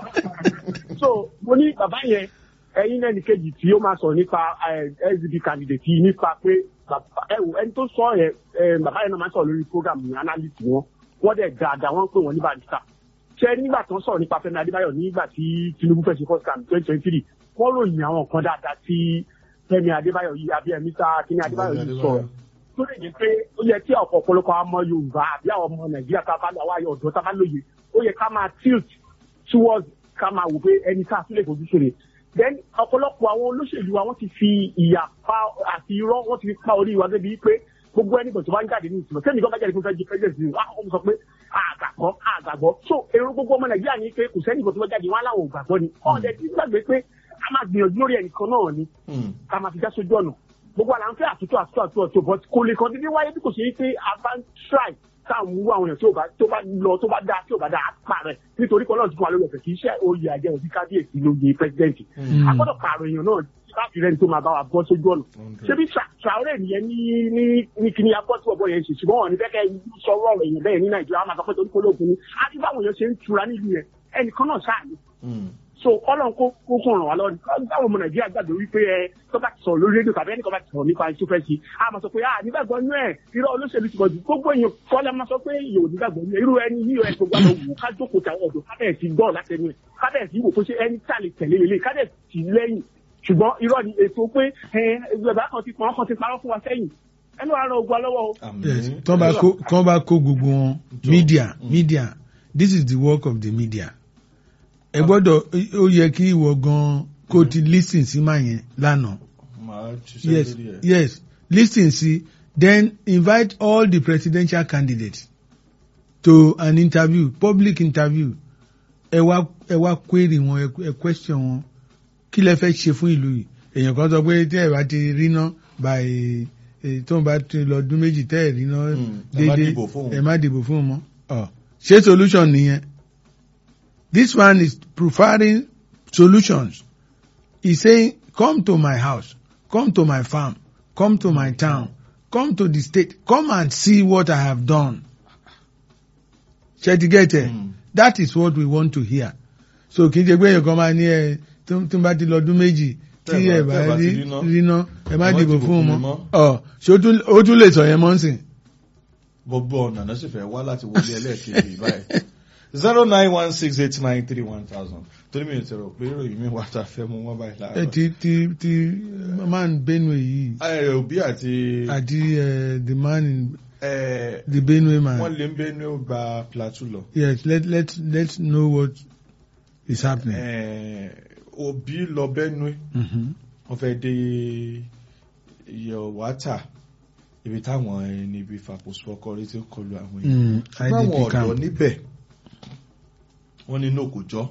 so mo ní bàbá yẹn ẹ̀yin ẹnì kejì tí ó máa sọ̀rọ̀ nípa sdp candidate yìí nípa pé bàbá ẹ wò ẹni tó sọ yẹn ẹ, bàbá yẹn náà máa sọ̀rọ̀ lórí program ní analyst wọn wọ́n dẹ̀ dáadáa wọ́n ń pè wọ́n ní barista ṣé nígbà tó ń sọ̀rọ̀ nípa Fẹ́mi Adébáyọ̀ nígbà tí Tinubu fẹ́ ṣe first term twenty twenty three wọ́n ròyìn àwọn nǹkan dáadáa tí Fẹ́mi Adébáyọ̀ yìí àbí ẹ̀mí sá kíní Adébáyọ̀ yìí sọ̀rọ̀ tó lè jẹ́ pé ó yẹ kí ọ̀pọ̀ ọ̀pọ̀lọpọ̀ àwọn ọmọ Yorùbá àbí àwọn ọmọ Nàìjíríà tá a bá lọ àwọn ayọ̀ ọ̀dọ́ tá a bá lóye ó yẹ ká máa tilt towards ká máa wò pé ẹni tá a tún lè fojú sóre then ọ̀pọ̀lọpọ̀ àwọn olóṣèlú wa wọ́n ti fi ìyà pa àti irọ́ wọ́n ti fi pa orí wa débi pé gbogbo ẹni tó bá ń jáde ní ìtumọ̀ sẹ́ni kan bá jáde fún fẹ́ di president ní wọ́n á kọ́kọ́ sọ pé àgbàgbọ́ àgbàgbọ́ so èrò gbogbo ọmọ Nàìjíríà ní pé kò sẹ́ni kan tó bá jáde wọn aláwọ̀ ògbàgbọ́ ni ọ̀dẹ̀ tí gbàgbé pé a máa gbìyànjú lórí ẹnìkan náà ni Mm. ká máa fi já sójú ọ̀nà gbogbo àlà ń fẹ́ àtúntò àtúntò àtúntò àtúntò but kò lè kàn dídí wáyé bí kò ṣe é pé a bá ń try tá à ń wú àwọn èèyàn tí ò bá tó bá lọ tó bá dáa tí ò bá dáa á pààrẹ̀ nítorí kan náà ti fún wa lórí ọ̀fẹ́ kì í ṣe oyè àjẹ òbí kábíyèsí lóye pẹ́sidẹ́ǹtì a gbọ́dọ̀ pààrọ̀ èèyàn náà láti rẹ́ni tó máa bá wa bọ́ sójú ọ̀nà ṣé bí Traoré nìyẹn ní ní ní kíní agbọ́ tí ọ̀bọ yẹn ṣe ṣùgbọ́n wọn ní fẹ́ kẹ́ sọ̀rọ̀ ọ̀rọ̀ èèyàn bẹ́ẹ̀ ní Nàìjíríà wọn máa sọ pé torí kólóògùn ni á ti báwọn èèyàn ṣe ń tura nílùú yẹn ẹnìkan náà ṣáà ni Mm. so ọlọ́run kó kó kó ràn wá lọ báwo ọmọ nàìjíríà gbàgbé wípé ẹ tó bá ti sọ̀rọ̀ lórí rédíò tàbí ẹnìkan bá ti sọ̀rọ̀ nípa ẹni tó fẹ́ sí a máa sọ pé a nígbàgbọ́ inú ẹ̀ irọ́ olóṣèlú ti pọ̀jù gbogbo èèyàn kọ́lá máa sọ pé èèyàn ò nígbàgbọ́ inú ẹ̀ irú ẹni yíyọ ẹ̀ tó gbà lọ wò ká jókòó tàwọn ọ̀dọ́ kábẹ̀ẹ̀sì gbọ́ látẹnu ẹ̀ kábẹ̀ẹ̀sì wò pé ṣé ẹni tá lè tẹ̀lé lélẹ̀ kábẹ̀ẹ̀sì lẹ́yìn ṣùgbọ́n irọ́ ni ètò pé ẹ bàbá kan ti pọn kan ti parọ́ fún wa sẹ́yìn ẹnu ara ogun alọ́wọ́ o. Àmín. Yes, tán bá kó tán bá kó gbogbo wọn Jọ. media Mm. media this is the work of the media ẹ gbọ́dọ̀ ó yẹ kí ìwọ gan kó ti listen sí máa yẹn lánàá Màá ṣiṣẹ́ yes lórí ẹ̀. yes listen sí then invite all the presidential candidates to an interview public interview ẹ wá ẹ wá query wọn ẹ- ẹ question wọn kí lẹ fẹ́ ṣe fún ìlú yìí èèyàn kan sọ pé tí ẹ bá ti rí ná by eh, tó ń bá ti lọ ọdún méjì tẹ́ ẹ̀ rí ná Mm, ẹ má déédéé dìbò fóun. ẹ má dìbò fún un mọ́ ọ ṣé solution nìyẹn this one is preferring solutions he's saying come to my house come to my farm come to my town come to the state come and see what I have done ṣe ti get it Mm. that is what we want to hear so kì í ṣe pé èèyàn kan máa ní ẹ tó tó bá ti lọ ọdún méjì tí Tẹ́ ẹ ẹ bá- bá tẹ́ ẹ bá rí ti ríná, ríná ẹ má ẹ má dìbò dìbò fún un fún mi mọ́ mọ́. ọ ṣé ó tún- ó tún lè sọ yẹn mọ́ ń sìn. gbogbo ọ̀nà náà sì fẹ́ wá láti wọlé ẹlẹ́ẹ̀kejì báyìí zero nine one six eight nine three one thousand torí mi ò tẹ̀rọ pé ìròyìn mi wà tá a fẹ́ mú wọn báyìí ẹ láàárọ̀. ti ti ti man benue yìí ẹ òbí àti àti eh, the man in ẹ the benue man wọ́n lè ń bẹ́ ní ó gba plateau lọ. yes let let let's know what is happening. Ẹ, òbí lọ bẹ́nu Mhm. wọ́n fẹ́ dé yọ̀wátà ibi táwọn ẹni ibi fàpọ̀sọ̀kọrí ti ń kọlu àwọn èèyàn. Mm, ṣùgbọ́n àwọn IDP ọ̀dọ́ camp. níbẹ̀ wọ́n ní inú kò jọ́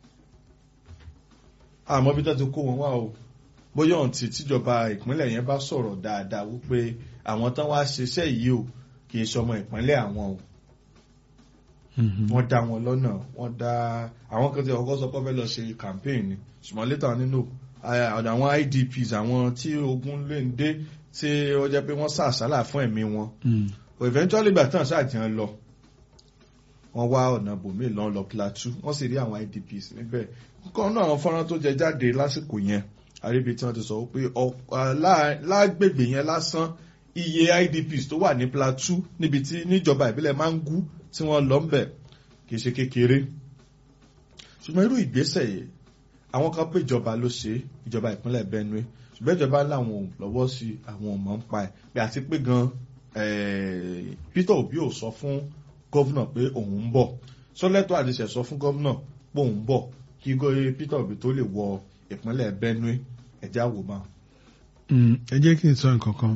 àmọ́ bí tó ti kó wọn wá o bóyá ohun tí tíjọba ìpínlẹ̀ yẹn bá sọ̀rọ̀ dáadáa wípé àwọn tán wá ṣiṣẹ́ yìí o kì í ṣọmọ ìpínlẹ̀ àwọn o Mhm. wọ́n dá wọn lọ́nà wọ́n dá àwọn kan tí ọkọ̀ sọ pé wọ́n fẹ́ lọ ṣe campaign ni ṣùgbọ́n létà nínú ọ̀dọ̀ àwọn IDPs àwọn tí ogun lè ń dé tí ó jẹ́ pé wọ́n sàṣálà fún ẹ̀mí wọn Mm. eventually gbà tán ṣáàjàn lọ wọ́n wá ọ̀nà bòmíì lọ́n lọ plateau wọ́n sì rí àwọn idps níbẹ̀ nǹkan náà àwọn fọ́nrán tó jẹ jáde lásìkò yẹn àríbi tí wọ́n ti sọ pé lágbègbè yẹn lásán iye idps tó wà ní plateau níbi tí níjọba ìbílẹ̀ máa ń gú tí wọ́n lọ ń bẹ̀ kì í ṣe kékeré ṣùgbọ́n irú ìgbésẹ̀ yìí àwọn kan pé ìjọba ló ṣe é, ìjọba ìpínlẹ̀ benue ṣùgbọ́n ìjọba láwọn ò lọ́wọ́ sí àwọn ò mọ̀ ń pa ẹ̀ pé àti pé gan eh, Peter Obi ò sọ fún gọ́vnà pé òun ń bọ̀ sọ́lẹ́tọ̀ àdìsẹ̀ sọ fún gọ́vnà pé òun ń bọ̀ kí gó- Peter Obi tó lè wọ ìpínlẹ̀ benue ẹ̀já wò máa. Mm, ẹ jẹ́ kí n sọ nǹkan kan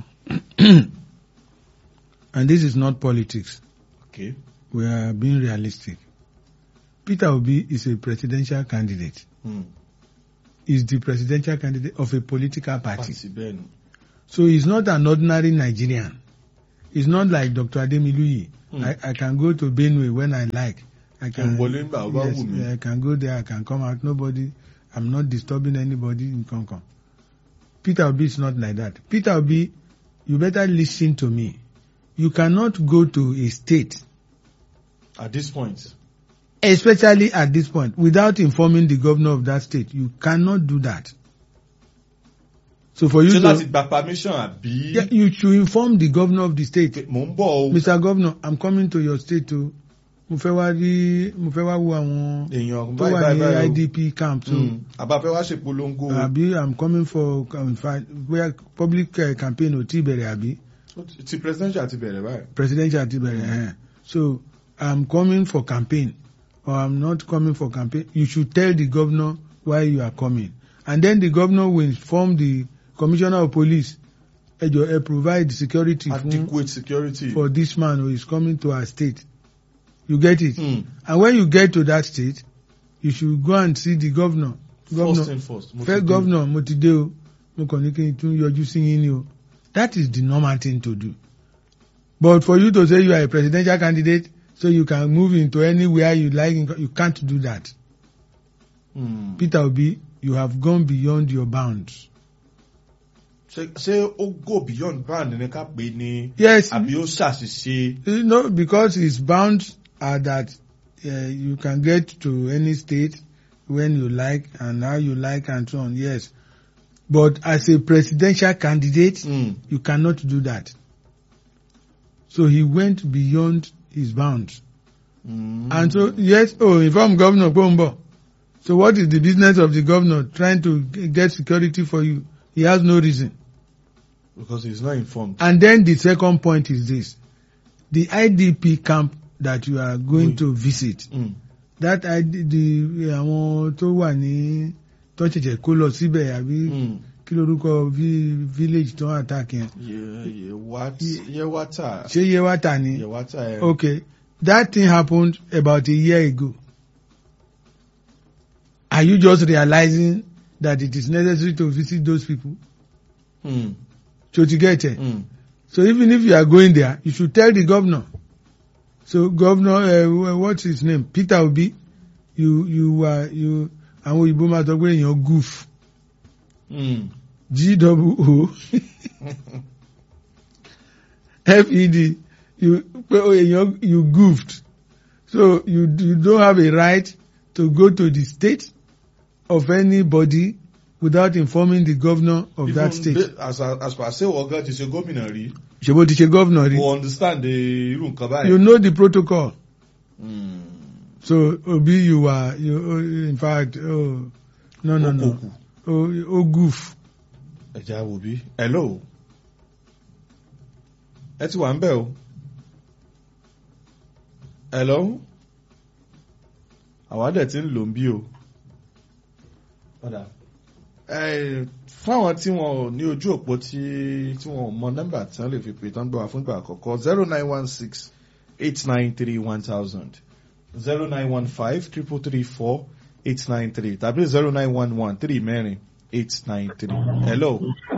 and this is not politics Okay. we are being realistic Peter Obi is a presidential candidate Hmm. he is the presidential candidate of a political party Pàtì bẹ́ẹ̀ ni. so he is not an ordinary Nigerian it's not like Dr. Ademiluyi. Hmm. I, I can go to Benue when I like. I can wọlé nígbà tó bá yes, wù mí. I can go there. I can come out. Nobody. I'm not disturbing anybody in Concon. Peter Obi is not like that. Peter Obi, you better listen to me. You cannot go to a state, at this point. especially at this point, without informing the governor of that state. You cannot do that. So for you ṣé láti to, gba permission àbí. yeah, you should inform the governor of the state. mò ń bọ̀ o. Mr. Governor, I'm coming to your state o. Mo fẹ́ wá rí mo fẹ́ wá wo àwọn èèyàn tó báyìí wà báyìí ní báyìí o. IDP camp so Mm. àbáfẹ́ wá ṣe polongo. àbí I'm coming for in fact bóyá public uh, campaign ò tí bẹ̀rẹ̀ àbí ti presidential ti bẹ̀rẹ̀ báyìí. presidential ti bẹ̀rẹ̀ ẹ̀hẹ́n. so I'm coming for campaign or I'm not coming for campaign you should tell the governor why you are coming and then the governor will inform the commissioner of police ẹ jọ̀ọ́ ẹ provide security fún adequate security. for this man who is coming to our state you get it. Mm. And when you get to that state, you should go and see the governor. first Governor, thing first. mo ti first dé. governor, mo ti dé o, mo kàn ní kí n tún yọjú sí yín ni o. That is the normal thing to do. But for you to say you are a presidential candidate, so you can move into anywhere you like, you can't do that. Mm. Peter Obi, you have gone beyond your bounds. ṣé ṣé ó go beyond band ní ká pè é ní. Yes, àbí ó ṣàṣìṣe. you know, because his bounds are that uh, you can get to any state when you like and how you like and so on. Yes, but as a presidential candidate, Mm. you cannot do that. So he went beyond his bounds. Mm. And so, yes, oh, inform Governor Pombo. So what is the business of the governor trying to g- get security for you? He has no reason. because he is not informed. And then the second point is this. The IDP camp that you are going Oui. to visit, Mm. that ID, the àwọn tó wà ní tó ṣẹ̀ṣẹ̀ kó lọ síbẹ̀ àbí Mm. kí lorúkọ vi- village tó attack yẹn. Ye- Yewat- Yewata. Ṣé Yewata ni? Yewata ẹ. Okay, that thing happened about a year ago. Are you just realizing that it is necessary to visit those people? Mm. So to get it. Mm. So even if you are going there, you should tell the governor. So governor, uh, what's his name? Peter Obi. You you uh, you àwọn òyìnbó máa sọ pé èèyàn goof Mm. G W O F E D you pé oh, èèyàn you goofed so you you don't have a right to go to the state of anybody without informing the governor of that Even state. ba- as as per say ọ̀gá ti ṣe gómìnà rí. ṣe bó ti ṣe governor rí. Mo understand the irú nǹkan báyìí. You know the protocol. Mm. So Obi, you are you oh, in fact oh no no no Okòkù. oh oh goof. Ẹja wo bí? Hello. Ẹ ti wà ń bẹ̀ o. Hello. Àwa dẹ̀ ti ń lò ń bí o. Padà. Ẹ fáwọn tí wọn ò ní ojú òpó tí tí wọn ò mọ nọ́mbà tí wọ́n lè fi pè tán gbọ́ wa fún ìgbà àkọ́kọ́ zero nine one six eight nine three one thousand zero nine one five triple three four eight nine three tàbí zero nine one one three mẹ́rin eight nine three. Hello.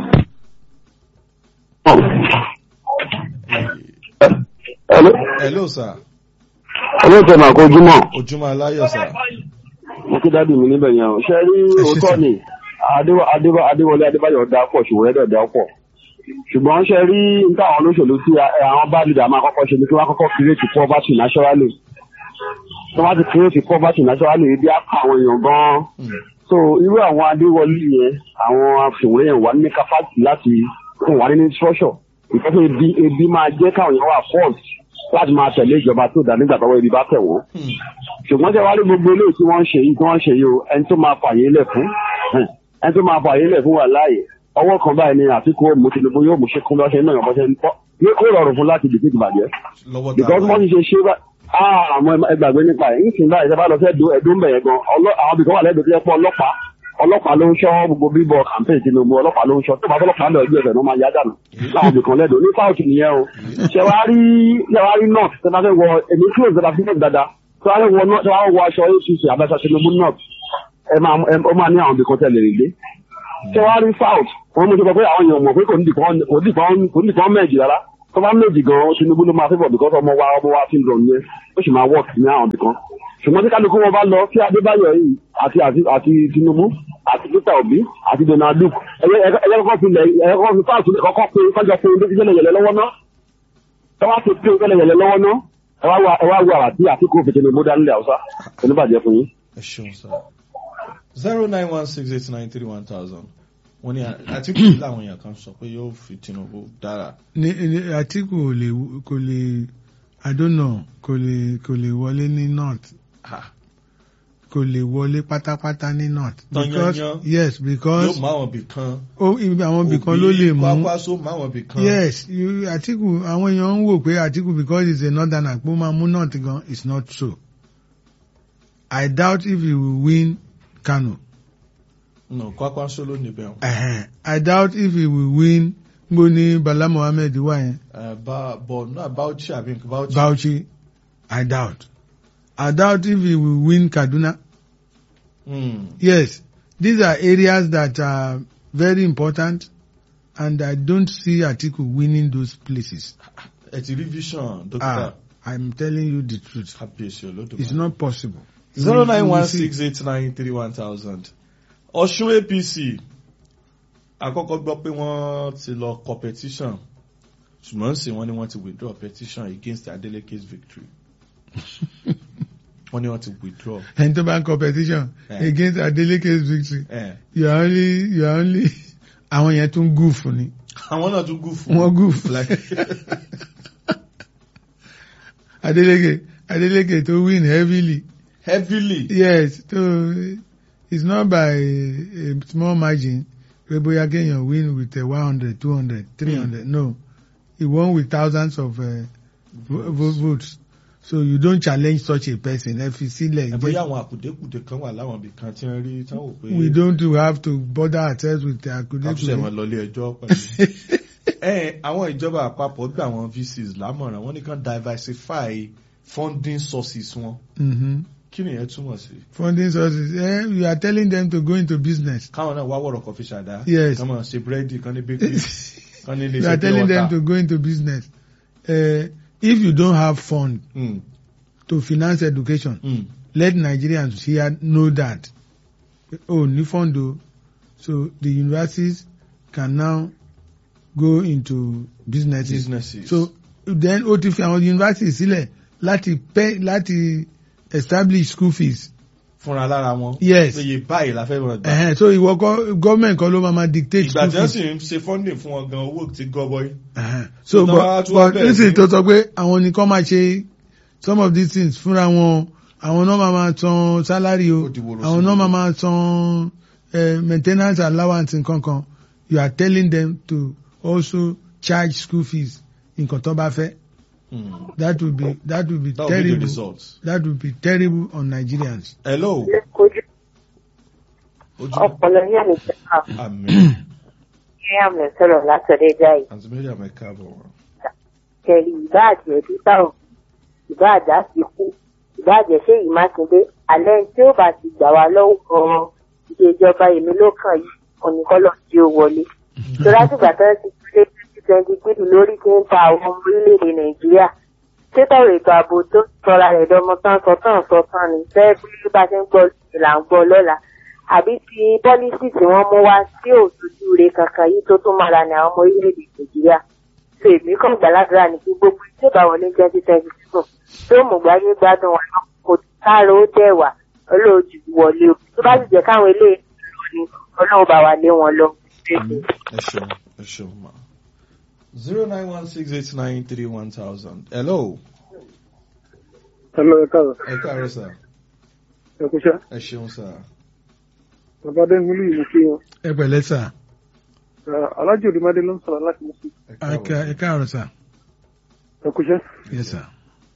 Hello. Hello sir. Hello sir, màá kojú mọ̀. Ojúmọ́ aláyọ̀ sir. Mo kí dádì mi níbẹ̀ yẹn o. Ṣé rí Ẹ ṣé òótọ́ sir. ni Adéwà- Adéwà- Adéwọlé Adébáyọ̀ dá pọ̀ ṣùgbọ́n ẹ̀dẹ̀ dá pọ̀. Ṣùgbọ́n ṣe rí nǹkan àwọn olóṣèlú tí ẹ, àwọn bá leader máa kọ́kọ́ ṣe ni kí wọ́n kọ́kọ́ create poverty naturally. Tí wọ́n bá ti create poverty naturally, ebi á pa àwọn èèyàn gan-an. Mm. So irú àwọn Adéwọlé yẹn, àwọn afìwé yẹn wà ní capacity láti fún wa ní structure. Ìfẹ́fẹ́ ebi ebi máa jẹ́ káwọn èèyàn wà forced láti máa tẹ̀lé ìjọba tó dá nígbà tọ́wọ́ ebi bá tẹ̀ wọ́n Mm. ṣùgbọ́n tẹ wá rí gbogbo eléyìí tí wọ́n ń ṣe yìí tí wọ́n ń ṣe yìí o ẹni tó máa fààyè lẹ̀ fún hẹn, ẹni tó máa fààyè lẹ̀ fún wà láàyè ọwọ́ kan báyìí ni àtìkú òmù Tinubu yóò mú ṣe kún lọ́sẹ̀ náà yọ̀bọ̀ ṣe ń pọ́ yóò rọrùn fún láti dìbò ìbàjẹ́ Lọ́wọ́ tá a because wà wọ́n yìí. ti ṣe ṣe bá àwọn ẹgbàgbé nípa ẹ̀ nísìnyí báyìí ṣe bá lọ sí ẹ̀dùn ẹ̀dùn bẹ̀yẹn gan ọlọ́- àwọn ibìkan wà lẹ́dùn tó yẹ pé ọlọ́pàá ọlọ́pàá ló ń ṣọ́ gbogbo bíbọ campaign Tinubu ọlọ́pàá ló ń ṣọ́ tó bá ọlọ́pàá lọ ẹgbẹ́ ẹ̀fẹ̀ ló máa yá dànù láwọn ibìkan lẹ́dùn ní south nìyẹn o ṣe wá rí ṣe wá rí north tẹ́lá fẹ́ wọ èmi close tẹ́lá fẹ́ dáadáa tó wá fẹ́ wọ north tó wá wọ aṣọ ACC àbẹ́sà Tinubu north ẹ máa ẹ ó máa ní àwọn ibìkan tẹ̀lé rè dé ṣe wá rí south wọn mú ṣe pé àwọn èèyàn mọ̀ pé kò ní dìkan kò ní dìkan kò ní dìkan mẹ́ẹ̀jì rárá tó bá méjì gan Tinubu ló máa fẹ́bọ̀ because ọmọ wa ọmọ wa ti ń lọ nìyẹn ó sì máa work ní àwọn ibìkan ṣùgbọ́n tí kálukú wọn bá lọ sí Adébáyọ̀ yìí àti àti àti Tinubu àti Peter Obi àti Donald Duke ẹ̀yẹ ẹ̀yẹ kọ́kọ́ fi lẹ̀ ẹ̀yẹ kọ́kọ́ fi fáàsì lẹ̀ kọ́kọ́ pé kájọ pé ndé ìjẹ́lẹ̀ yẹlẹ lọ́wọ́ ná tọ́wọ́ ti pé ìjẹ́lẹ̀ yẹlẹ lọ́wọ́ ná ẹ wá ẹ wá wo àràtí àti kó fètè ní Tinubu dání lẹ̀ Haúsá oníbàjẹ́ fún yín. ẹ ṣeun sá zero nine one six eight nine three one thousand wọ́n ní Àtíkù làwọn èèyàn kan sọ pé yóò fi Tinubu dára ní ní Àtíkù ò lè kò lè I don't know kò lè kò lè wọlé ní north Ah, kò lè wọlé pátápátá ní north Tán because yányán. yes yóò because mú àwọn ibì kan ó ibi àwọn ibì kan ló lè mú kwakwaso mú àwọn ibì kan yes you- Àtíkù àwọn èèyàn ń wò pé Àtíkù because he's a northerner pé ó máa mú north gan it's not so I doubt if he will win Kano no kwakwaso ló níbẹ̀ wọn. uh I doubt if he will win mo ní Bala Mohammed wà yẹn Uh, ba but náà Bauchi àbí Bauchi. Bauchi I doubt I doubt if he will win Kaduna Mm. yes these are areas that are very important and I don't see Atiku winning those places ẹ ti rí vision ah dókítà I'm telling you the truth kábíyèsí olódùmarè. it's not possible You zero will- nine you will one see. six eight nine three one thousand Ọ̀ṣun APC àkọ́kọ́ gbọ́ pé wọ́n ti lọ competition ṣùgbọ́n sì wọ́n ní wọ́n ti withdraw petition against Adeleke's victory wọ́n ní wọ́n ti withdraw. ẹni tó bá ń competition Eh. against Adeleke's victory Eh. you are only you are only àwọn yẹn tún gúùfù ni àwọn náà tún gùn fún. wọ́n gúùfù Like- Adeleke Adeleke tó win heavily heavily. yes so it's not by a, a small margin pé bóyá kéèyàn win with one hundred two hundred three hundred no he won with thousands of uh, vo- vo- votes so you don't challenge such a person ẹ fi sílẹ̀ ẹ jẹ́- bóyá àwọn àkùdékùdé kan wà láwọn ibì kan tí wọ́n rí tí wọ́n wò pé we don't have to bother ourselves with the káfíṣẹ́ wọn akudekule. lọlé ẹjọ́ pẹ̀lú. ẹ àwọn ìjọba àpapọ̀ gbà wọn VCs lámọ̀ràn wọ́n ní kàn diversify funding sources wọn mm-hmm. kí ni ìyẹn túmọ̀ sí. funding sources eh, you are telling them to go into business káwọn náà wá wọ̀rọ̀ kan fi ṣàdá. Yes. kàn máa ṣe búrẹ́dì kan ní bakery kan ní ilé you are iṣẹ́ pure telling them to water. go into business uh, if you don't have fund Mm, to finance education mm. let Nigerians here know that oh ní fund o so the universities can now go into businesses businesses. so then ó ti fi àwọn universities sílẹ̀ láti pay láti establish school fees fúnra lára wọn. Yes. iye báyìí la fẹ́ mọ̀ gbà. uh-huh. so ìwọ kọ́ government kọ́ ló máa ma dictate ìgbà school tí wọ́n fees sì ń ṣe funding fún wọn gan owó ti gọbọi. uh-huh. so So, but tọ́wọ́ tún wá but bẹ̀rẹ̀ nísìnyí sí- tó sọ pé àwọn nìkan máa ṣe some of these things fúnra wọn àwọn náà máa ma san salary o Ó di woro àwọn sí náà i. máa ma san uh, maintenance allowance nǹkan kan you are telling them to also charge school fees nǹkan tó bá fẹ́ Mm. that will be that will be that will be the terrible result. that will be terrible on Nigerians. hello. kojú ojú ọpọlọ ní àmì ìjọba àmì ní àmì sọ̀rọ̀ látọ̀dẹ̀ jáì àti mary amẹ́ka bọ̀ wọ́n. kẹrì ìbá àjẹ́ títà ò ìbá àjà ti kú ìbá àjẹ́ ṣé yìí mákindé alẹ́ tí ó bá ti gbà wá lọ́wọ́ ọ̀rọ̀ ìṣèjọba èmi ló kàn yìí oníkọ́lọ̀ tí ó wọlé. tó látìgbà tó ti tún lé twenty twenty three lórí tí ń ta àwọn ọmọ orílẹ̀-èdè nàìjíríà sétọ̀rọ̀ ètò ààbò tó sọra rẹ̀ dọmọ tán sọ tán sọ tán ni fẹ́ bí bá ṣe ń gbọ́ là ń gbọ́ lọ́la àbí ti pọ́lísì tí wọ́n mú wá sí òtútù rẹ̀ kankan yìí tó tún mára ní àwọn ọmọ orílẹ̀-èdè nàìjíríà so èmi kàn gbàládùra ní kí gbogbo tí ó bá wọn ní twenty twenty seven tó mú gbáyé gbádùn wọn náà kò káàró ó dẹ̀ wà olóòjù wọlé o tó bá sì jẹ́ káwọn eléyìí lọ ni ọlọ́run bá wa lé wọn lọ. ẹ ṣeun ẹ ṣeun ma. zero nine one six eight nine three one thousand. hello. Hello, ẹ káàárọ̀. ẹ káàárọ̀ sà. Ẹ kúṣẹ́. ẹ ṣeun sà. Bàbá Adéhùnmílù yìí mo kí wọn. ẹ pẹ̀lẹ́ sà Alájò Òdìmádé ló ń sọ̀rọ̀ láti mú sí. ẹ ẹ ká- ẹ káàárọ̀ sà Ẹ kúṣẹ́. yes sà.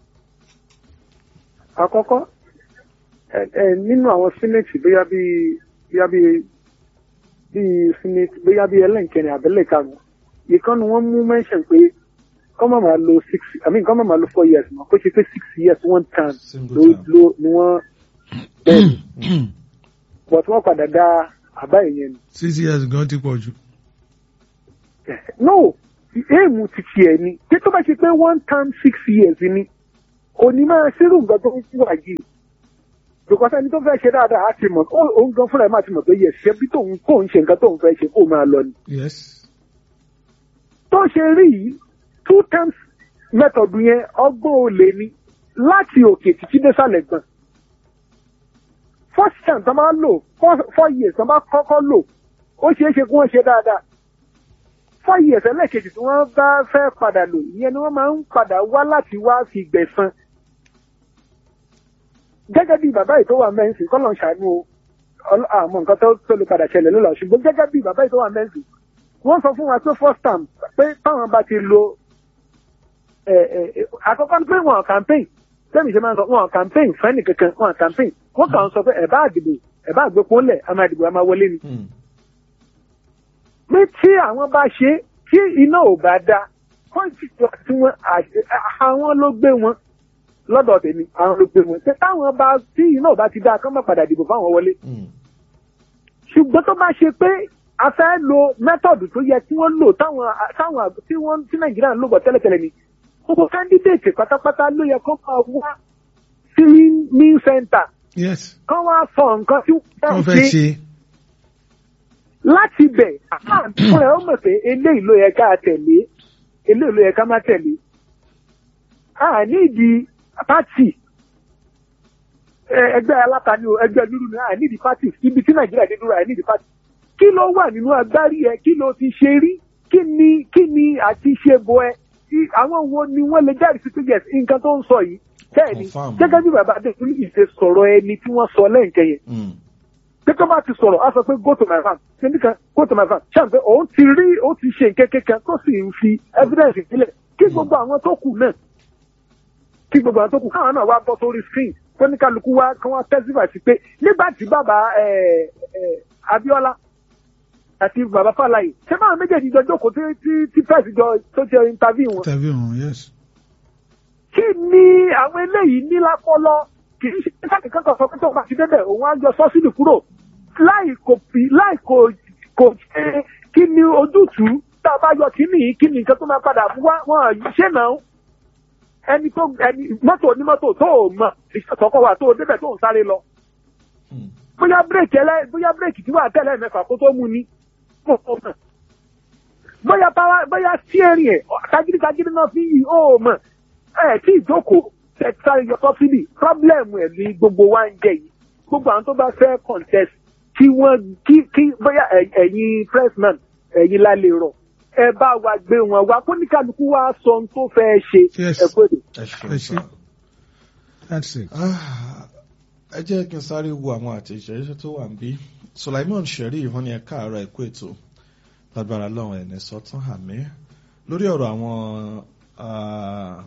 Àkọ́kọ́, ẹ ẹ nínú àwọn sínéètì bóyá bí bóyá bí bí sínéètì bóyá bí ẹlẹ́nkẹrin àbẹ́lẹ̀ karùn-ún. Ìkànnì wọn mú mẹ́ṣẹ̀n pé kọ́ máa máa lo six I mean kọ́ máa máa lo four years mọ́ kó ṣe pé six years one term Single ló term. ló ni wọ́n bẹ́ẹ̀ but wọ́n padà dá àbá ìyẹn nù. six years gan ti pọ̀ jù. no éèmù ti tiẹ̀ ni tí tó bá ṣe pé one term six years ni òní máa ṣírù nǹkan tó ń wà yìí because ẹni tó fẹ́ ṣe dáadáa á ti mọ̀ ó- òun gan fúnra ẹ̀ máa ti mọ̀ pé yẹ ṣe bí tóun kó ń ṣe nǹkan tóun fẹ́ ṣe kó máa lọ ni yes tó ṣe rí yìí two terms method yẹn ọgbọ́n olè ni láti òkè títí désàlẹ̀ gbọ̀n first term tó máa lò four four years tó máa kọ́kọ́ lò ó ṣeé ṣe kí wọ́n ṣe dáadáa four years ẹlẹ́ẹ̀kejì tí wọ́n bá fẹ́ padà lò ìyẹn ni wọ́n máa ń padà wá láti wá fi gbẹ̀san gẹ́gẹ́ bí bàbá yìí tó wà mẹ́ǹsì kọ́lọ̀ ń ṣàánú o ọlọ́- àmọ́ nǹkan tó tó lè padà ṣẹlẹ̀ lọ́la ṣùgbọ́n gẹ́gẹ́ bí bàbá yìí tó wà mẹ́ǹsì wọ́n sọ fún wa pé first term pé táwọn bá ti lo ẹ, ẹ, ẹ, àkọ́kọ́ ni pé wọn campaign tẹ́mi ṣe máa ń sọ wọn campaign fẹ́ni kankan wọn campaign wọ́n kàn ń sọ pé ẹ̀ bá àdìbò ẹ̀ bá àgbẹ̀pọ̀ ńlẹ̀ a máa dìbò a máa wọlé ni. Hmm. pé tí àwọn bá ṣe tí iná ò bá da pọ́ǹtì tí wọ́n àṣẹ- àwọn ló gbé wọn lọ́dọ̀ tèmi àwọn ló gbé wọn pé táwọn bá tí iná ò bá ti da kán má padà dìbò fáwọn wọlé Hmm. ṣùgbọ́n tó bá ṣe pé a fẹ́ lo mẹ́tọ̀dù tó yẹ kí wọ́n lò táwọn táwọn tí wọ́n tí nàìjíríà ń lò bọ̀ tẹ́lẹ̀tẹ́lẹ̀ ni gbogbo kándídéètì pátápátá ló yẹ kó máa wá sí ní sẹ́ńtà yes kán wá sọ nǹkan tí wọ́n wọ́n fẹ́ ṣe ṣe láti bẹ̀ fún ẹ ó mọ̀ pé eléyìí ló yẹ ká tẹ̀lé eléyìí ló yẹ ká má tẹ̀lé a nídìí pátì ẹ- ẹgbẹ́ alátani o ẹgbẹ́ lúrú ni a nídìí pátì ibi tí nàìjíríà dé dúró a nídìí pátì kí ló wà nínú agbárí ẹ kí ló ti ṣe rí kí ni kí ni àti ṣe bo ẹ Kí- àwọn wo ni wọ́n lè jáde sí pé yes nǹkan tó ń sọ yìí bẹ́ẹ̀ ni Confirm. gẹ́gẹ́ bí bàbá adékúnlé ìṣe sọ̀rọ̀ ẹni tí wọ́n sọ lẹ́ǹkẹ́ yẹn Hmm. pé tó bá ti sọ̀rọ̀ á sọ pé go to my farm ṣe nìkan go to my farm ṣáà pé òun ti rí òun ti ṣe nǹkan kankan tó sì ń fi evidence sílẹ̀ kí gbogbo àwọn tó kù náà kí gbogbo àwọn tó kù káwọn náà wá bọ́ sórí screen kó ní kálukú wá kí wọ́n testify sí pé nígbà tí bàbá ẹ̀, ẹ̀, Abíọ́lá àti bàbá Fáláyé ṣé báwọn méjèèjì jọ jókòó tí tí tí press jọ tó ṣe interview wọn interview wọn yes kí ni àwọn eléyìí ní lápọlọ kì í ṣe káàkiri kankan sọ pé tó bá ti débẹ̀ òun á yọ sọ́sídì kúrò láì kò fi láì kò kò ṣe kí ni ojútùú tá a bá yọ kí ni kí ni nǹkan tó máa padà wá wọn ṣe náà ẹni tó ẹni mọ́tò onímọ́tò tó o mọ̀ ìṣàtọ́kọ̀ wà tó o débẹ̀ tó o sáré lọ Hmm. bóyá bírèkì ẹlẹ́ bóyá bírèkì tí wà tẹ́lẹ̀ mẹ́fà kó tó mú ni kó o mọ̀ bóyá pàwá bóyá steering ẹ̀ tagídítagídí náà fi yí ó mọ̀ ẹ̀ tí ìjókòó ẹ̀ sáré yọ sọ́sídì problem ẹ̀ ní gbogbo wa ń jẹ yìí gbogbo àwọn tó bá fẹ́ contest kí wọ́n kí kí bóyá ẹ̀- ẹ̀yin pressman ẹ̀yin lálẹ́ rọ̀ ẹ bá wa gbé wọn wá kó ní kálukú wá sọ ohun tó fẹ́ ṣe Yes. ẹ kó èdè. ẹ ṣeun Ẹ ṣé. sá. that's it Ah, ẹ jẹ́ kí n sáré wo àwọn àtẹ̀jẹ́ tó wà níbí Sulaiman Sherif wọ́n ní ẹ káàárọ̀ ẹ̀kú ètò lágbára lọ́wọ́ ẹ̀ ní sọ́tún àmì lórí ọ̀rọ̀ àwọn ah,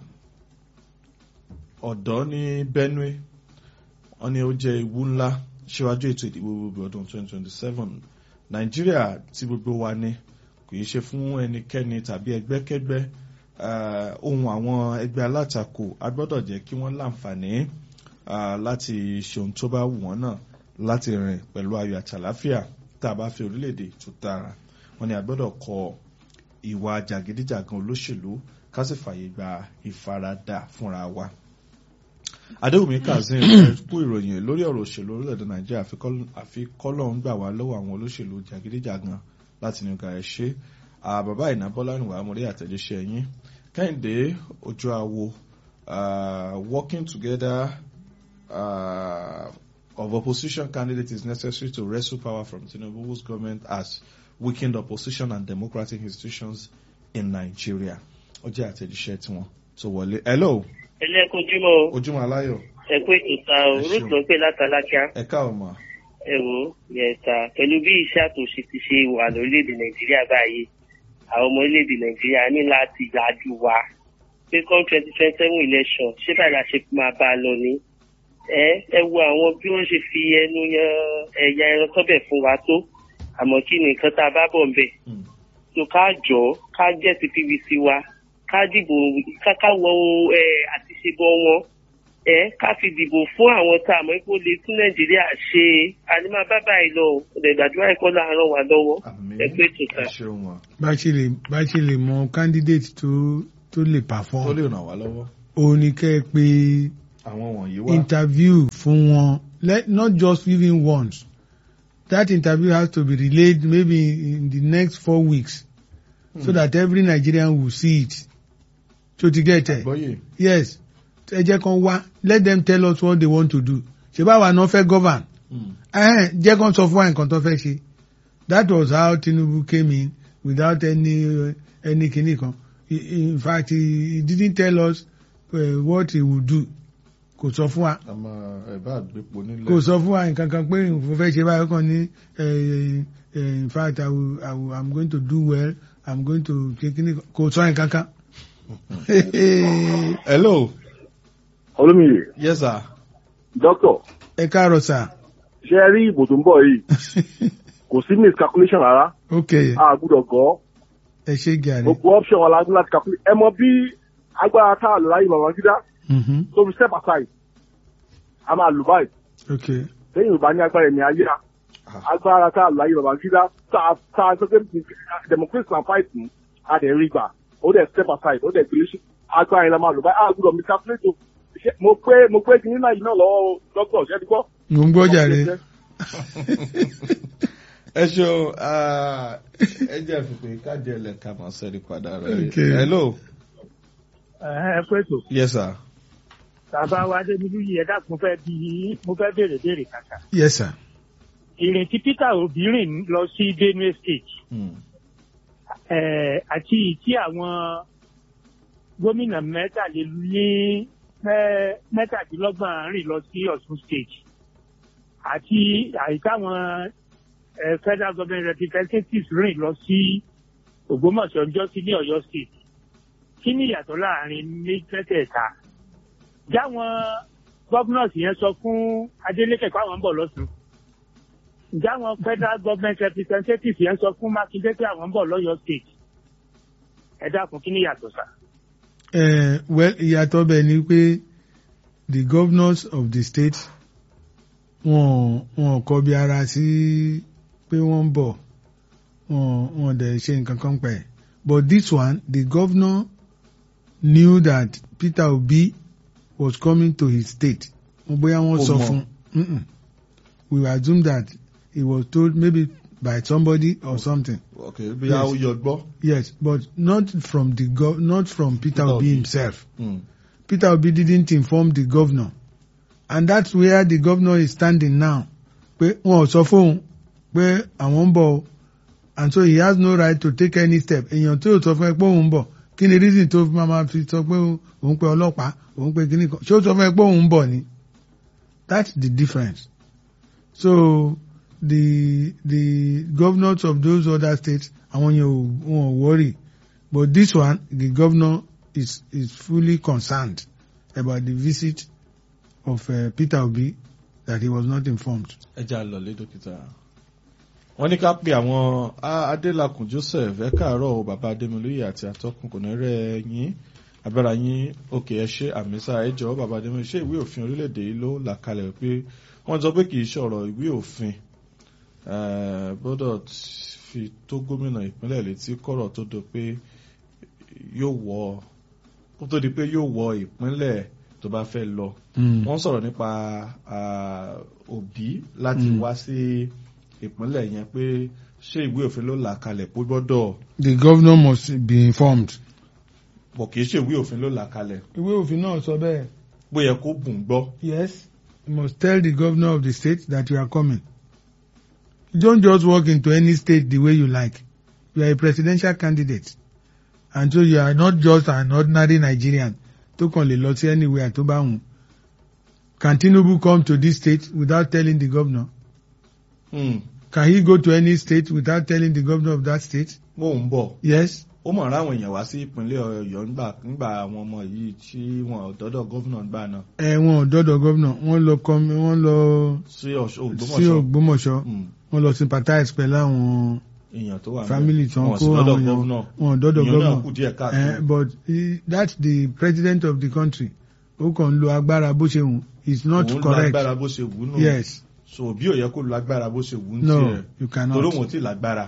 ọ̀dọ́ ní Benue wọ́n ní ó jẹ́ ewu ńlá síwájú ètò ìdìbò gbogbo ọdún 2027 Nàìjíríà tí gbogbo wa ní kò yí ṣe fún ẹnikẹ́ni tàbí ẹgbẹ́kẹ́gbẹ́ Ah, ohun àwọn ẹgbẹ́ alátakò a gbọ́dọ̀ jẹ́ kí wọ́n láǹfààní ah, láti ṣe ohun tó bá wù wọ́n náà láti rìn pẹ̀lú ayọ̀ àtàláfíà tá a bá fi orílẹ̀-èdè tó dára wọ́n ní a gbọ́dọ̀ kọ ìwà jàgídíjàgan olóṣèlú ká sì fààyè gba ìfaradà fúnra wa. Adéwùmí Kazeem ẹ kú ìròyìn lórí ọ̀rọ̀ òṣèlú orílẹ̀-èdè Nàìjíríà àfikọ́lọ́ ń gbà wá lọ́wọ́ àwọn olóṣèlú jàgídíjàgan láti ní ọgá ẹ̀ ṣe bàbá ìná bọ́lá nìwà amúrí àtẹ̀jíṣẹ́ yín kẹ́hìndé ojú awo uh, working together uh, of opposition candidate is necessary to wrestle power from Tinubu whose government has weakened opposition and democratic institutions in Nigeria ó jẹ́ àtẹ̀jíṣẹ́ tiwọn tó wọlé hello ẹlẹ́kùnjúmọ́ ojúmọ́ aláyọ̀ ẹ̀kú ètò ta o Ẹ ṣeun. ruth ló ń pè látàlákíá ẹ̀ka ọmọ ẹ wò ó yẹta pẹ̀lú bí iṣẹ́ àtúnṣe ti ṣe wà lórílẹ̀‐èdè nàìjíríà báyìí àwọn ọmọ orílẹ̀‐èdè nàìjíríà ní láti yájú wa pé come twenty twenty seven election ṣé báyìí la ṣe máa bá a lọ ni ẹ ẹ wo àwọn bí wọ́n ṣe fi ẹnu yan ẹ̀yà ẹran sọ́bẹ̀ fún wa tó àmọ́ kí ni nǹkan tá a bá bọ̀ ń bẹ̀ Mm. tó ká jọ ká jẹ́ ti pvc wa ká dìbò ká ká wọ ẹ àtiṣebọ wọn ẹ ká fi dìbò fún àwọn tá a mọ̀ pé ó lè tún nàìjíríà ṣe ànímá bábà yìí lọ ọ̀dẹ̀ gbàdúrà ẹ̀kọ́ láàárọ̀ wà lọ́wọ́ àmì ẹ pé tó ta. ẹ ṣeun wọn bá ṣe lè bá ṣe lè mọ candidate tó tó lè tó perform lè ràn wá lọ́wọ́ òun ni kẹ́ ẹ pé àwọn wọ̀nyí wá interview fún wọn let not just even once that interview has to be relayed maybe in the next four weeks so that every Nigerian will see it so to get it àgbọ́yé yes ẹ jẹ́ kan wá let them tell us what they want to do ṣe báwa náà fẹ́ govern Mm. ẹ̀hẹ́n, jẹ́ kan sọ fún wa nǹkan tó fẹ́ ṣe that was how Tinubu came in without any uh, any kinní kan I- in fact he, he didn't tell us uh, what he would do kò sọ fún wa àmọ́ ẹ̀bá àgbépo nílẹ̀ kò sọ fún wa nǹkan kan pé mo fẹ́ ṣe báyìí kan ní eh, eh, in fact I will, I will, I'm going to do well I'm going to ṣe kinní kan kò sọ nǹkan kan. hello olómìnir yes sir dókítà ẹ káàárọ̀ sà ṣe ẹ rí ìbò tó ń bọ̀ yìí kò sí miscalculation rárá ok a gbúdọ̀ gọ́ ẹ ṣe gàrí. gbogbo option wa la ní láti calculate ẹ mọ bí agbára tá a lò láyé Babangida Mhm. tó fi step aside a máa lò báyìí ok lẹ́yìn Yorùbá ní agbára ẹ̀mí ayé agbára tá a lò láyé Babangida tá a tá a sọ pé democracy na fight mu a dẹ̀ rí gbà ó dẹ̀ step aside ó dẹ̀ gbélé sí agbára yẹn la máa lò báyìí a gbúdọ̀ miscalculate o Ṣé- mo pé mo pé kí nínú àyè náà lọ́wọ́ dókítà ṣẹ́ ti gbọ́. mo ń gbọ́ jàre. ẹ ṣeun ah, ẹ jẹ́ àfikún káàdì ẹlẹ́ka máa sẹ́ni padà rẹ̀ Okay. hello ẹ pé tó yes sir bàbá wa adébílú yìí ẹ dákun fẹ́ bí mo fẹ́ béèrè béèrè kàkà yes sir. ìrìn tí peter obi rìn lọ sí benue state Mm. eh, àti tí àwọn gómìnà mẹ́tàlélí mẹ́- mẹ́tàdínlọ́gbọ̀n rìn lọ sí ọ̀ṣun state àti àìkáwọn eh, federal government representatives rìn lọ sí ògbómọ̀ṣọ́ ọjọ́ sí ní ọ̀yọ́ state kí ni ìyàtọ̀ láàrin ní mẹ́tẹ̀ẹ̀ta jáwọn governors yẹn sọ fún adeleke pé àwọn ń bọ̀ lọ́sùn ǹjẹ́ àwọn federal government representatives yẹn sọ fún mákindé pé àwọn ń bọ̀ lọ́yọ̀ state ẹ dákun kí ni yàtọ̀ sá. Uh, well ìyàtọ̀ bẹ̀ ni pé the governors of the state wọn wọn kọ bí ara sí pé wọ́n ń bọ̀ wọn wọn dẹ̀ ṣe nǹkan kan pẹ̀ but this one the governor knew that Peter Obi was coming to his state wọn bóyá wọ́n Ó sọ mọ̀. fún Mm-mm. we assume that he was told maybe by somebody or something. okay bí a ó yọ gbọ́ Yes, but not from the gov not from Peter Peter Obi Obi. himself. Mm. Peter Obi didn't inform the governor. And that's where the governor is standing now. Pé wọn ò sọ fóun pé àwọn ń bọ̀ o. And so he has no right to take any step. Èèyàn tí ò sọ fún ẹ pé òun ń bọ̀. Kí ni reason tó fi máa fi sọ pé òun pe ọlọ́pàá, òun pe kíní kan. Ṣé ó sọ fún ẹ pé òun ń bọ̀ ni? That's the difference. So the the governors of those other states, àwọn yẹn ò wọn ò worry. But this one, the governor is is fully concerned about the visit of uh, Peter Obi that he was not informed. ẹ jẹ́ àlọ́lé dókítà. wọ́n ní ká pe àwọn A- adélakùn joseph ẹ káàárọ̀ o bàbá adémilóye àti atọ́kùn kò ní rẹ̀ yín abẹ́ra yín òkè ẹ ṣe àmísà ẹ jọ̀ọ́ bàbá adémilóye ṣé ìwé òfin orílẹ̀-èdè yìí ló là kalẹ̀ pé wọ́n sọ pé kì í ṣọ̀rọ̀ ìwé òfin eh, gbọ́dọ̀ fi tó gómìnà ìpínlẹ̀ létí kọ̀rọ̀ tó do pé yóò wọ kó tó di pé yóò wọ ìpínlẹ̀ tó bá fẹ́ lọ wọ́n sọ̀rọ̀ nípa ah, òbí láti Mm. wá sí ìpínlẹ̀ yẹn pé ṣé ìwé òfin ló là kalẹ̀ pé gbọ́dọ̀ The governor must be informed. bọ̀ kì í ṣe ìwé òfin ló là kalẹ̀ Ìwé òfin náà sọ bẹ́ẹ̀. bóyá kó bùn gbọ́. Yes. You must tell the governor of the state that you are coming. You don't just walk into any state the way you like. You are a presidential candidate. And so you are not just an ordinary Nigerian tó kàn lè lọ sí anywhere tó bá wù. Can Tinubu come to this state without telling the governor? Hmm, Can he go to any state without telling the governor of that state? mò ń bọ̀ Yes. ó mọ̀ ráwọn èèyàn wá sí ìpínlẹ̀ ọ̀yọ́ ńgbà ńgbà àwọn ọmọ yìí tí wọn ò dọ́dọ̀ gómìnà gbà náà Ẹ wọn ò dọ́dọ̀ governor, wọ́n lọ kọ́mi, wọ́n lọ sí Ọ̀ṣun- sí Ògbómọ̀ṣọ́ Ògbómọ̀ṣọ́, Hmm, wọ́n lọ sympathize pẹ̀lú àwọn èèyàn tó wà family tí wọ́n wọn kó sì dọ́dọ̀ àwọn èèyàn gómìnà wọn ò dọ́dọ̀ èèyàn náà governor. kù díẹ̀ Eh, káàkiri but he, that's the president of the country ó kàn ń lo agbára bó ṣe wù it's not òun correct lágbára bó ṣe wù ú nù yes so bí ò yẹ kó lágbára bó ṣe wù ú no tiẹ̀ you torí cannot òun ò tí ì lágbára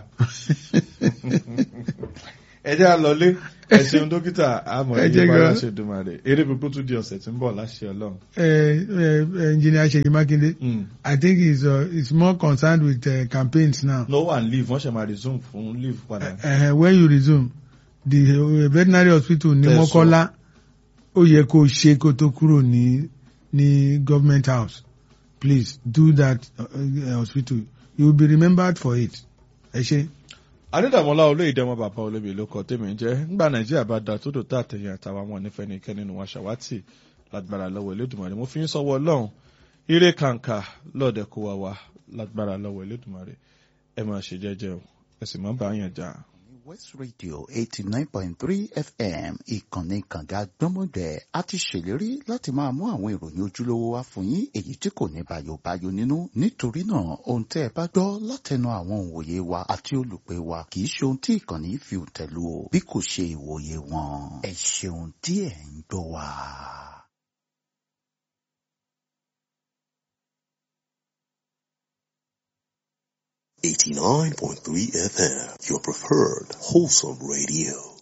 ẹ jẹ́ àlọ́lé ẹ ṣeun dókítà àmọ̀ Ẹ jẹ́ ìyípa gan. láṣẹ dùmarè eré gbogbo tún di ọ̀sẹ̀ tí ń bọ̀ láṣẹ ọlọ́run. uh, uh, engineer Seyi Makinde Mm. I think he's uh, he's more concerned with uh, campaigns now no one leave wọ́n ṣe máa resume fún leave padà. uh, when you resume the uh, veterinary hospital ní Tẹ̀sán. Mọ́kọ́lá ó yẹ kó ṣe kó tó kúrò ní ní government house please do that uh, uh, hospital you will be remembered for it ẹ ṣe. adédàmọ́lá olóyèdè ọmọ bàbá olóbì ló kọ tèmi ń jẹ́ nígbà nàìjíríà bá da tó dò tá àtẹ̀yìn àtàwọn ọmọ nífẹ̀ẹ́ nìkẹ́ nínú wa ṣàwátì lágbára lọ́wọ́ elédùnmarè mo fi ń sọ́wọ́ ọlọ́run ire kàǹkà lọ́ọ̀dẹ̀ kó wa wá lágbára lọ́wọ́ elédùnmarè ẹ máa ṣe jẹ́jẹ́ o ẹ sì má bá yàn jà. West Radio eighty nine point three FM ìkànnì kànga gbọ́mọdẹ̀ a ti ṣèlérí láti máa mú àwọn ìròyìn ojúlówó wá fún yín èyí tí kò ní bàyòbáyò nínú nítorí náà ohun tẹ́ ẹ bá gbọ́ látẹnu àwọn òǹwòye wa àti olùpẹ̀ wa kì í ṣe ohun tí ìkànnì fi tẹ̀lú o bí kò ṣe ìwòye wọn ẹ ṣeun tí ẹ ń gbọ́ wa. Eighty nine point three FM, your preferred wholesome radio.